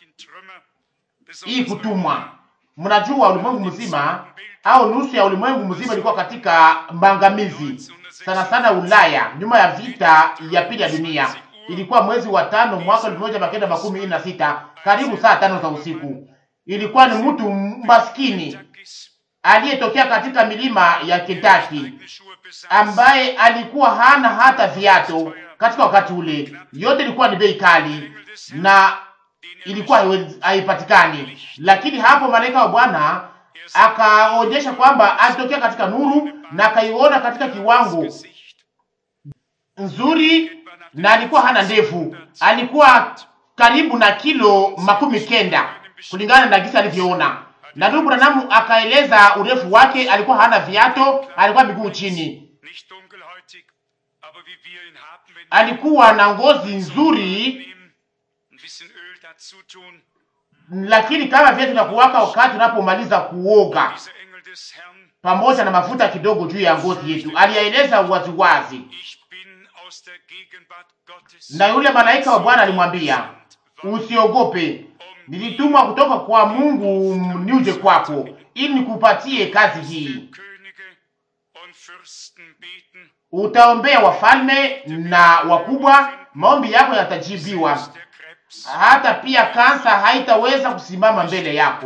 hii kutumwa. Mnajua ulimwengu mzima au nusu ya ulimwengu mzima ilikuwa katika maangamizi, sana sana Ulaya, nyuma ya vita ya pili ya dunia. Ilikuwa mwezi wa tano mwaka elfu moja mia kenda makumi ine na sita karibu saa tano za usiku. Ilikuwa ni mtu maskini aliyetokea katika milima ya Kentucky ambaye alikuwa hana hata viato katika wakati ule. Yote ilikuwa ni bei kali na ilikuwa haipatikani, lakini hapo malaika wa Bwana akaonyesha kwamba alitokea katika nuru na akaiona katika kiwango nzuri na alikuwa hana ndevu, alikuwa karibu na kilo makumi kenda kulingana na gisi alivyoona. Na ndugu Branham akaeleza urefu wake, alikuwa hana viato, alikuwa miguu chini, Nicht dunkelhäutig, aber wie wir ihn haben, wenn alikuwa na ngozi nzuri, nehmen, ein bisschen Öl dazu tun. lakini kama vile tunakuwaka wakati tunapomaliza kuoga Dieser Engel des Herrn, pamoja na mafuta kidogo juu ya ngozi yetu. Aliyaeleza waziwazi, ich bin aus der Gegenwart Gottes. na yule malaika wa Bwana alimwambia, usiogope, nilitumwa kutoka kwa Mungu niuje kwako ili nikupatie kazi hii. Könige und Fürsten beten, Utaombea wafalme na wakubwa, maombi yako yatajibiwa. dass der Krebs. Hata pia kansa haitaweza kusimama mbele yako.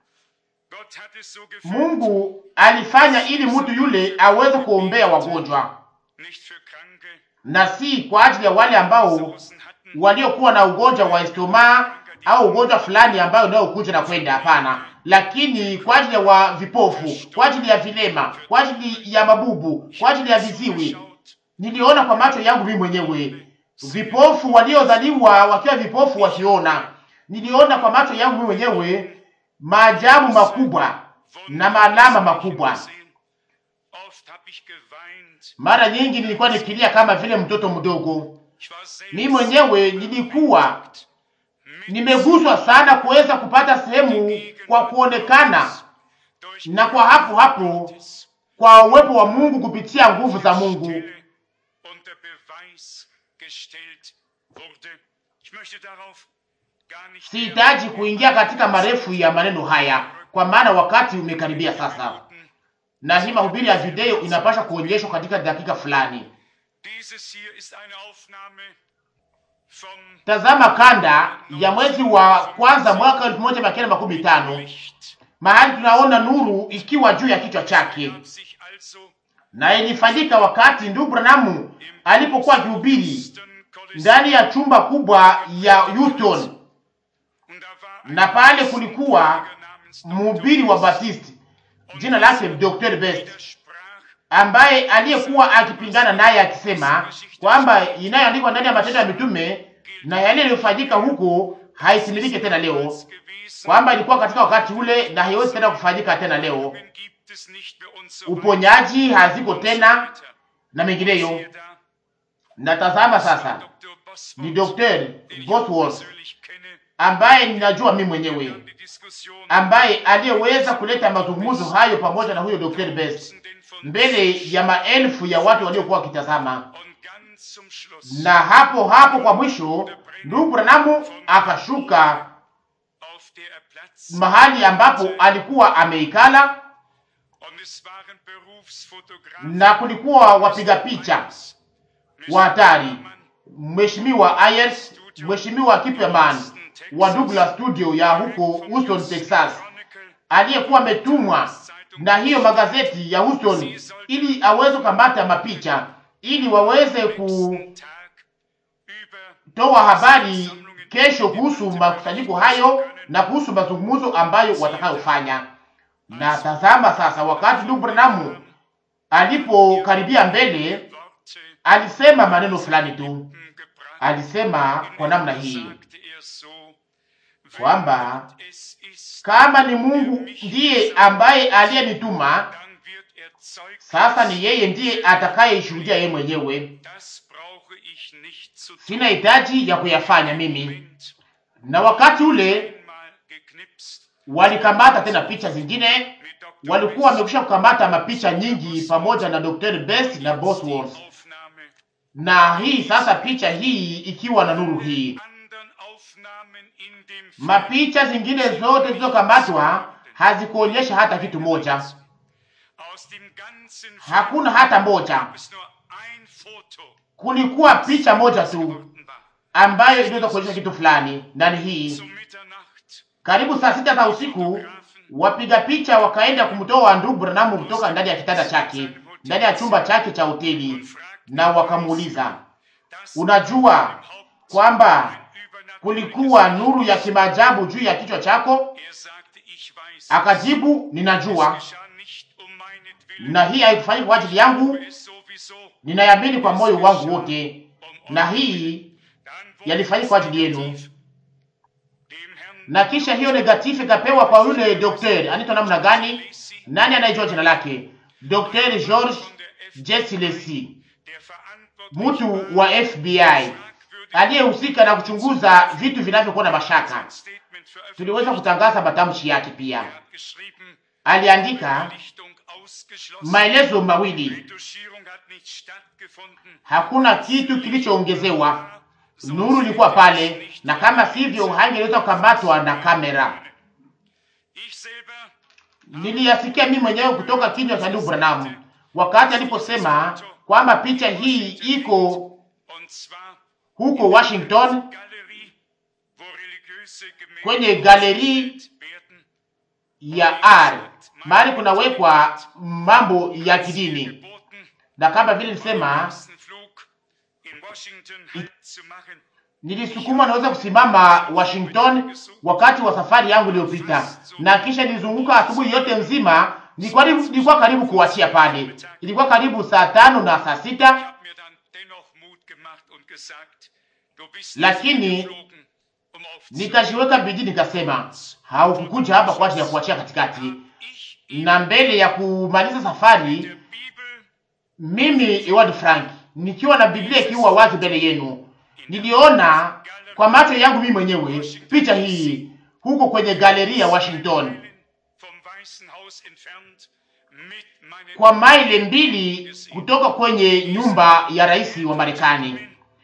Gott hat es so gefühlt, Mungu alifanya ili mtu yule aweze kuombea wagonjwa nicht für Kranke, na si kwa ajili ya wale ambao Sausen hatten, waliokuwa na ugonjwa wa estoma au ugonjwa fulani ambayo unayokuja na kwenda. Hapana, lakini kwa ajili ya wa vipofu, kwa ajili ya vilema, kwa ajili ya mabubu, kwa ajili ya viziwi. schaut, Niliona kwa macho yangu mimi mwenyewe vipofu waliozaliwa wakiwa vipofu wakiona. Niliona kwa macho yangu mimi mwenyewe maajabu makubwa na maalama makubwa. gesehen. Oft hab ich geweint. Mara nyingi nilikuwa nikilia kama vile mtoto mdogo. Ich war selbst Mimi mwenyewe nilikuwa nimeguswa sana kuweza kupata sehemu kwa kuonekana durch na kwa hapo hapo Gottes kwa uwepo wa Mungu kupitia nguvu za Mungu. Stelle unter Beweis gestellt wurde. Ich möchte darauf gar nicht Sihitaji kuingia katika marefu ya maneno haya, kwa maana wakati umekaribia sasa, Minuten. na hii mahubiri ya video inapaswa kuonyeshwa katika dakika fulani. Dieses hier ist eine Aufnahme vom Tazama kanda ya mwezi wa kwanza mwaka elfu moja mia kenda makumi tano Licht. mahali tunaona nuru ikiwa juu ya kichwa chake, Gab sich also na ilifanyika wakati ndugu Branamu alipokuwa akihubiri Houston Kolosseum. ndani ya chumba kubwa ya Houston, Und da war ein na pale kulikuwa namens mhubiri wa Baptisti jina lake Dr. Best widersprach ambaye aliyekuwa akipingana naye akisema kwamba inayoandikwa ndani ya Matendo ya Mitume na yale yaliyofanyika huko haitimilike tena leo, gewesen. kwamba ilikuwa katika wakati ule na haiwezi tena kufanyika tena leo. Gibt es nicht mehr und so Uponyaji haziko tena weiter. na mengineyo. Siehe da, Na tazama sasa, Dr. Bosworth, ni Dr. den ich Bosworth persönlich kenne, ambaye ninajua mimi mwenyewe, dann die Diskussion ambaye aliyeweza kuleta mazungumzo hayo pamoja na huyo Dr. Best den von mbele ya maelfu ya watu waliokuwa wakitazama. und ganz zum Schluss na hapo hapo kwa mwisho ndugu Branamu akashuka auf der er Platz mahali ambapo alikuwa ameikala, und es waren Berufsfotografen na kulikuwa wapiga picha wa hatari, mheshimiwa Ayers, mheshimiwa Kipperman wa Douglas Studio ya huko Houston, Texas, aliyekuwa ametumwa na hiyo magazeti ya Houston ili aweze kukamata mapicha ili waweze kutoa habari kesho kuhusu makusanyiko hayo na kuhusu mazungumzo ambayo watakayofanya. Na tazama sasa, wakati ndugu Branham alipokaribia mbele, alisema maneno fulani tu. Alisema kwa namna hii kwamba kama ni Mungu ndiye ambaye aliyenituma, sasa ni yeye ndiye atakayeshuhudia yeye mwenyewe. Sina hitaji ya kuyafanya mimi. Na wakati ule walikamata tena picha zingine, walikuwa wamekwisha kukamata mapicha nyingi pamoja na Dr. Best na Bosworth, na hii sasa picha hii ikiwa na nuru hii. Mapicha zingine zote zilizokamatwa hazikuonyesha hata kitu moja, hakuna hata moja. Kulikuwa picha moja tu ambayo iliweza kuonyesha kitu fulani ndani hii. Karibu saa sita za usiku, wapiga picha wakaenda kumtoa ndugu Branham kutoka ndani ya kitanda chake, ndani ya chumba chake cha hoteli, na wakamuuliza, unajua kwamba kulikuwa nuru ya kimaajabu juu ya kichwa chako? Akajibu, ninajua, na hii haikufanyika kwa ajili yangu, ninayamini kwa moyo wangu wote, na hii yalifanyika kwa ajili yenu. Na kisha hiyo negative ikapewa kwa yule daktari anaitwa namna gani? Nani anayejua jina lake? Dr. George Jesilesi, mtu wa FBI aliyehusika na kuchunguza vitu vinavyokuwa na mashaka. Tuliweza kutangaza matamshi yake pia. Aliandika maelezo mawili, hakuna kitu kilichoongezewa. Nuru ilikuwa pale, na kama sivyo hangeweza kukamatwa na kamera. Niliyasikia mimi mwenyewe kutoka kinywa cha ndugu Branham wakati aliposema kwamba picha hii iko huko Washington kwenye galeri ya art mahali kunawekwa mambo ya kidini, na kama vile nilisema, nilisukuma naweza kusimama Washington wakati wa safari yangu iliyopita, na kisha nilizunguka asubuhi yote nzima. Nilikuwa nilikuwa karibu kuachia pale, ilikuwa karibu saa tano na saa sita lakini nikajiweka bidii, nikasema haukukuja hapa kwa ajili ya kuachia katikati. Na mbele ya kumaliza safari, mimi Ewald Frank nikiwa na Biblia ikiwa wazi mbele yenu, niliona kwa macho yangu mimi mwenyewe picha hii huko kwenye galeri ya Washington, kwa maili mbili kutoka kwenye nyumba ya rais wa Marekani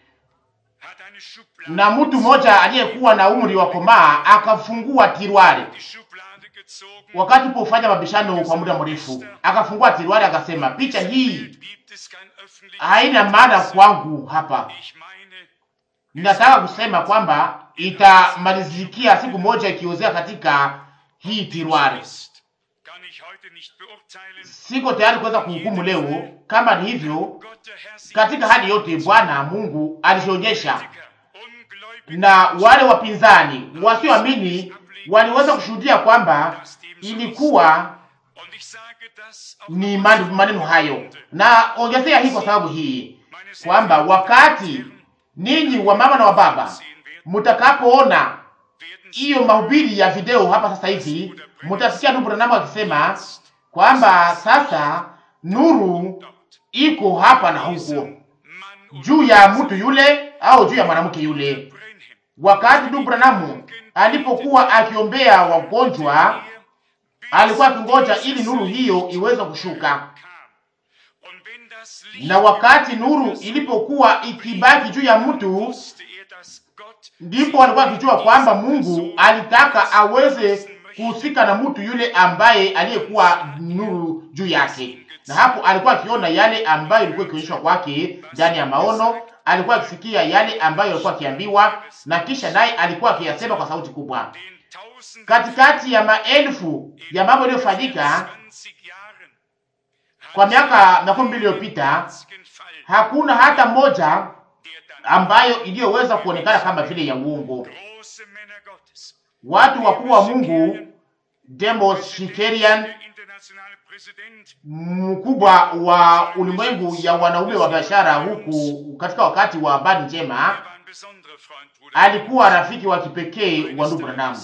na mtu mmoja aliyekuwa na umri wa komaa akafungua tirwari wakati pofanya mabishano kwa muda mrefu, akafungua tirwari akasema, picha hii haina maana kwangu hapa. Ninataka kusema kwamba itamalizikia siku moja ikiozea katika hii tirwari. Siko tayari kuweza kuhukumu leo kama ni hivyo. Katika hali yote, Bwana Mungu alionyesha na wale wapinzani wasioamini waliweza kushuhudia kwamba ilikuwa ni maneno hayo, na ongezea hii kwa sababu hii kwamba wakati ninyi wa mama na wa baba mtakapoona hiyo mahubiri ya video hapa sasa hivi, mtasikia ndugu Branham akisema kwamba sasa nuru iko hapa na huko juu ya mtu yule au juu ya mwanamke yule. Wakati ndugu Branham alipokuwa akiombea wagonjwa, alikuwa akingoja ili nuru hiyo iweze kushuka, na wakati nuru ilipokuwa ikibaki juu ya mtu, ndipo alikuwa akijua kwamba Mungu alitaka aweze kuhusika na mtu yule ambaye aliyekuwa nuru juu yake, na hapo alikuwa akiona yale ambayo ilikuwa ikionyeshwa kwake ndani ya maono alikuwa akisikia yale ambayo alikuwa akiambiwa, na kisha naye alikuwa akiyasema kwa sauti kubwa. Katikati ya maelfu ya mambo yaliyofanyika kwa miaka makumi mbili iliyopita, hakuna hata moja ambayo iliyoweza kuonekana kama vile ya uongo. Watu wakubwa wa Mungu, Demos Shikerian, mkubwa wa ulimwengu ya wanaume wa biashara huku katika wakati wa habari njema, alikuwa rafiki wa kipekee wa ndugu Branham.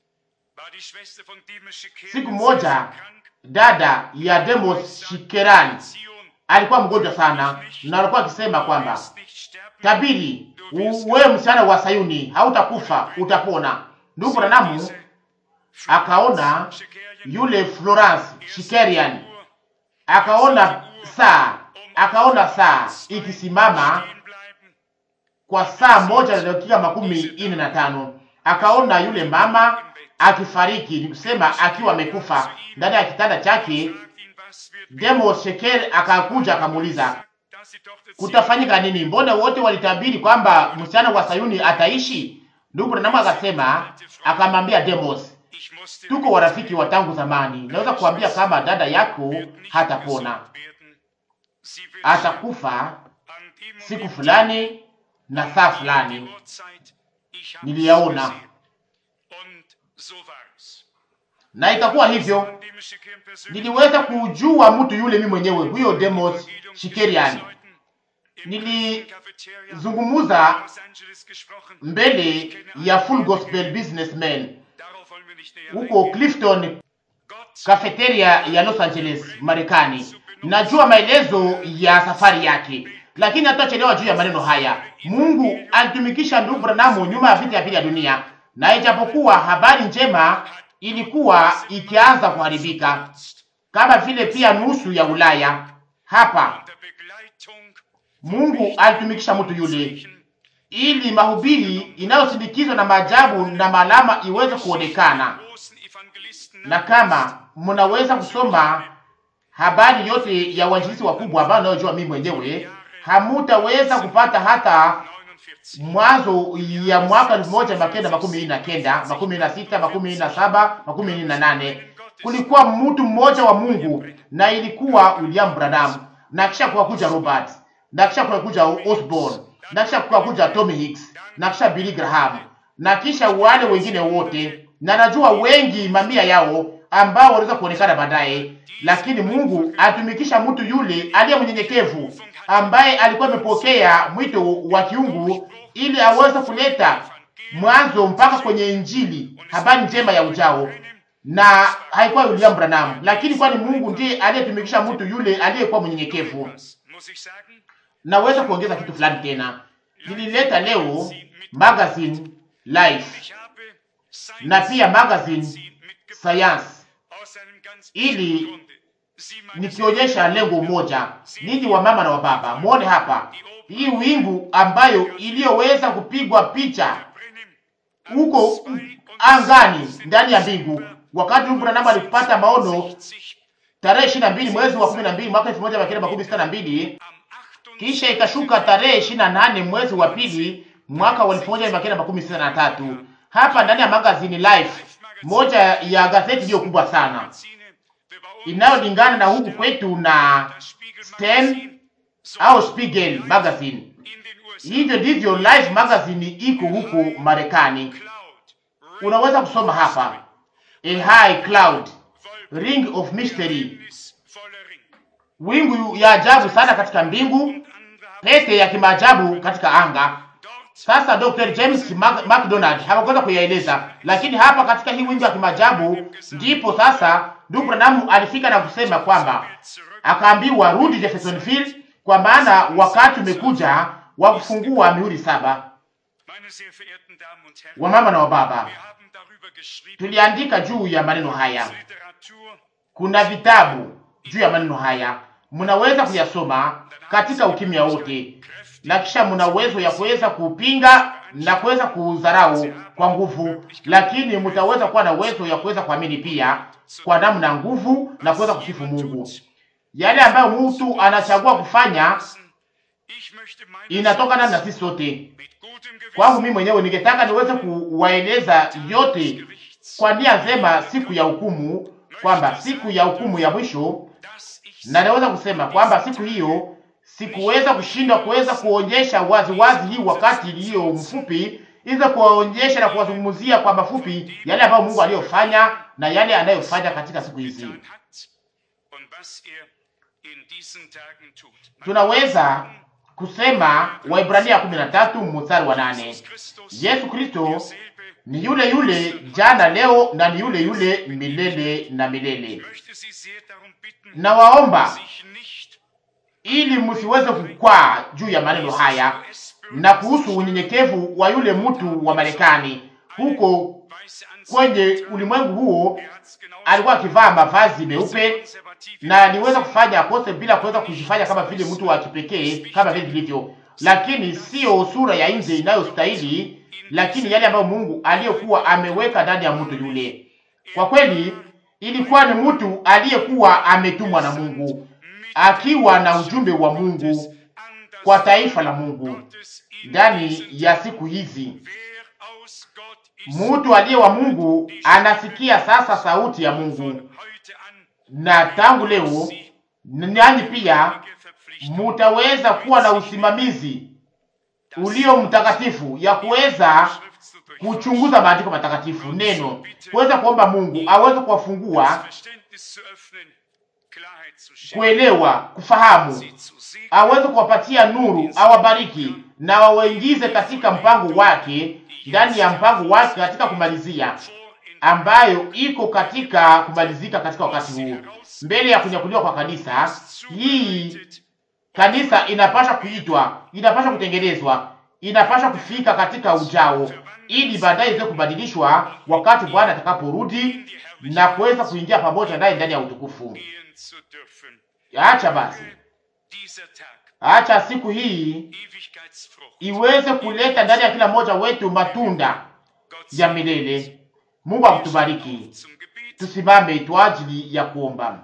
Siku moja dada ya Demos Shikeran alikuwa mgonjwa sana, na alikuwa akisema kwamba tabiri, wewe msichana wa Sayuni, hautakufa utapona. Ndugu Branham akaona yule Florence Shikerian akaona saa akaona saa ikisimama kwa saa moja na dakika makumi ine na tano. Akaona yule mama akifariki, ni kusema akiwa amekufa ndani ya kitanda chake. Demo Sheker akakuja akamuuliza, kutafanyika nini? Mbona wote walitabiri kwamba msichana wa Sayuni ataishi? Ndugu Branham akasema, akamwambia Demos, tuko warafiki wa tangu zamani. Naweza kuambia kama dada yako hatapona, atakufa siku fulani na saa fulani. Niliyaona na itakuwa hivyo. Niliweza kujua mtu yule mimi mwenyewe, huyo Demos Shikerian nilizungumuza mbele ya Full Gospel Businessmen huko Clifton cafeteria ya Los Angeles, Marekani. Najua maelezo ya safari yake, lakini hatutachelewa juu ya maneno haya. Mungu alitumikisha ndugu Branham nyuma ya vita ya pili ya dunia, na ijapokuwa habari njema ilikuwa ikianza kuharibika kama vile pia nusu ya Ulaya hapa, Mungu alitumikisha mtu yule ili mahubiri inayosindikizwa na maajabu na malama iweze kuonekana. Na kama mnaweza kusoma habari yote ya wainjilisti wakubwa ambao nayojua mimi mwenyewe, hamutaweza kupata hata mwanzo ya mwaka elfu moja mia kenda makumi na kenda makumi na sita makumi na saba makumi na nane kulikuwa mtu mmoja wa Mungu na ilikuwa William Branham, na kisha kukakuja Robert, na kisha kukakuja Osborne, na kisha kukakuja Tommy Hicks, na kisha Billy Graham, na kisha wale wengine wote, na najua wengi mamia yao ambao waliweza kuonekana baadaye, lakini Mungu atumikisha mtu yule aliye mnyenyekevu ambaye alikuwa amepokea mwito wa kiungu ili aweze kuleta mwanzo mpaka kwenye Injili, habari njema ya ujao na haikuwa William Branham, lakini kwani Mungu ndiye aliyetumikisha mtu yule aliyekuwa mnyenyekevu. Naweza kuongeza kitu fulani tena. Nilileta leo magazine Life na pia magazine Science ili nikionyesha lengo moja, ninyi wa mama na wa baba, muone hapa hii wingu ambayo iliyoweza kupigwa picha huko angani ndani ya mbingu wakati Mungu Branham alipata maono tarehe ishirini na mbili mwezi wa kumi na mbili mwaka elfu moja mia kenda makumi sita na mbili kisha ikashuka tarehe ishirini na nane mwezi wa pili mwaka wa elfu moja mia kenda makumi sita na tatu hapa ndani ya magazini Life, moja ya gazeti iliyo kubwa sana inayolingana na huku kwetu na Stem au Spiegel magazine. Hivyo ndivyo Life magazine iko huko Marekani. Unaweza kusoma hapa A high cloud, ring of mystery, wingu ya ajabu sana katika mbingu, pete ya kimaajabu katika anga. Sasa Dr. James McDonald hakuweza kuyaeleza, lakini hapa katika hii wingu ya kimaajabu ndipo sasa ndugu Branham alifika na kusema kwamba akaambiwa rudi Jeffersonville, kwa maana wakati umekuja wa kufungua mihuri saba. Wamama na wababa, tuliandika juu ya maneno haya. Kuna vitabu juu ya maneno haya, mnaweza kuyasoma katika ukimya wote, na kisha mna uwezo ya kuweza kupinga na kuweza kudharau kwa nguvu, lakini mtaweza kuwa na uwezo ya kuweza kuamini pia kwa namna nguvu na kuweza kusifu Mungu. Yale ambayo mtu anachagua kufanya inatokana na sisi sote. Kwangu mimi mwenyewe ningetaka niweze kuwaeleza yote kwa nia nzema siku ya hukumu, kwamba siku ya hukumu ya mwisho, na naweza kusema kwamba siku hiyo sikuweza kushindwa kuweza kuonyesha wazi wazi hii wakati iliyo mfupi, iweza kuwaonyesha na kuwazungumzia kwa mafupi yale ambayo Mungu aliyofanya na yale anayofanya katika siku hizi. Tunaweza kusema Waibrania 13 mstari wa nane, Yesu Kristo ni yule yule jana leo na ni yule yule milele na milele. Nawaomba ili msiweze kukwaa juu ya maneno haya na kuhusu unyenyekevu wa yule mtu wa Marekani huko kwenye ulimwengu huo. Alikuwa akivaa mavazi meupe na aliweza kufanya akose bila kuweza kujifanya kama vile mtu wa kipekee kama vile vilivyo, lakini sio sura ya nje inayostahili, lakini yale ambayo Mungu aliyokuwa ameweka ndani ya mtu yule. Kwa kweli ilikuwa ni mtu aliyekuwa ametumwa na Mungu akiwa na ujumbe wa Mungu kwa taifa la Mungu ndani ya siku hizi. Mtu aliye wa Mungu anasikia sasa sauti ya Mungu, na tangu leo nanyi pia mutaweza kuwa na usimamizi ulio mtakatifu ya kuweza kuchunguza maandiko matakatifu, neno kuweza kuomba Mungu aweze kuwafungua Klarheit zu schenken, kuelewa, kufahamu, sie zu segnen, aweze kuwapatia nuru, awabariki na wawaingize katika mpango wake, ndani ya mpango wake katika kumalizia, vor in ambayo iko katika kumalizika katika wakati huu, mbele ya kunyakuliwa kwa kanisa. Hii zubereitet, kanisa inapasha kuitwa, inapasha kutengenezwa, inapasha kufika katika ujao, ili baadaye iweze kubadilishwa wakati Bwana atakaporudi na kuweza kuingia pamoja naye ndani ya utukufu. gehen zu dürfen. Acha basi, Dieser Tag, acha siku hii Ewigkeitsfrucht, iweze kuleta ndani ya kila mmoja wetu matunda Gott ya sei milele. Mungu akutubariki. zum Gebet, Tusimame kwa ajili ya kuomba.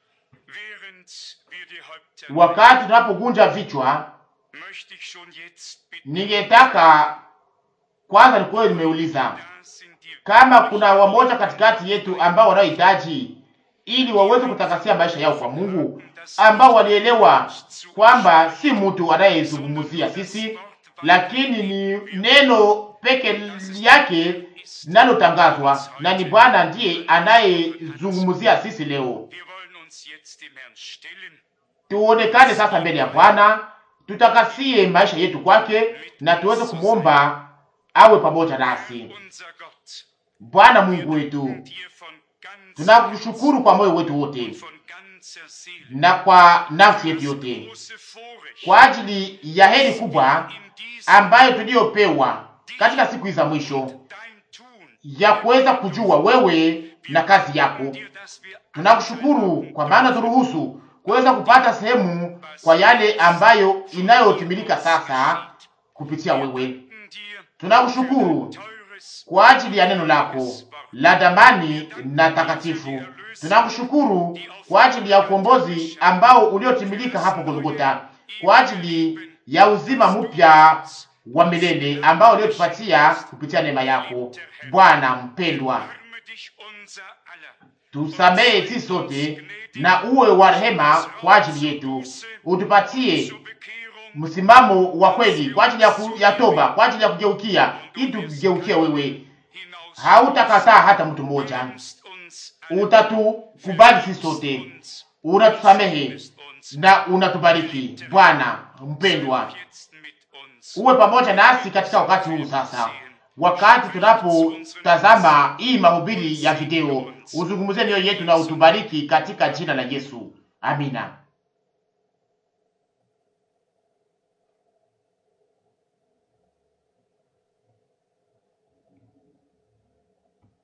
während wir die Häupter Wakati tunapogunja vichwa, möchte ich schon jetzt bitten, ningetaka kwanza nikuwe nimeuliza da sind die kama kuna wamoja katikati yetu ambao wanaohitaji ili waweze kutakasia maisha yao kwa Mungu, ambao walielewa kwamba si mtu anayezungumzia sisi, lakini ni neno peke yake linalotangazwa na ni Bwana ndiye anayezungumzia sisi leo. Wir wollen uns jetzt dem Herrn stellen, Tuonekane sasa mbele ya Bwana, tutakasie maisha yetu kwake na tuweze kumwomba awe pamoja nasi. unser Gott, Bwana Mungu wetu, dir von ganzem tunakushukuru kwa moyo wetu wote Herzen, von ganzer Seele, na kwa nafsi yetu yote große Vorrecht, kwa ajili ya heri kubwa in diesem ambayo tuliyopewa katika siku hizi za mwisho dein Tun, ya kuweza kujua wewe na kazi yako. dir, dass wir Tunakushukuru kwa maana turuhusu kuweza kupata sehemu kwa yale ambayo inayotimilika sasa kupitia wewe. danken dir Tunakushukuru teures kwa ajili ya neno lako la damani na takatifu. Tunakushukuru kwa ajili ya ukombozi ambao uliotimilika hapo Golgota, kwa ajili ya uzima mpya wa milele ambao uliotupatia kupitia neema yako. Bwana mpendwa, Arme dich unser aller, tusamehe sisi sote na uwe wa rehema kwa ajili yetu, utupatie zur Bekehrung msimamo wa kweli kwa ajili ya, ku, ya toba, kwa ajili ya kugeukia, ili tugeukie wewe. hinaus Hautakataa hata mtu mmoja, nimmst uns alle, utatukubali sisi sote, uns, unatusamehe bist uns na unatubariki. Bwana mpendwa, jetzt mit uns. uwe pamoja nasi katika wakati huu sasa, wakati tunapotazama hii mahubiri ya video, uzungumzie mioyo yetu na utubariki katika jina la Yesu, amina.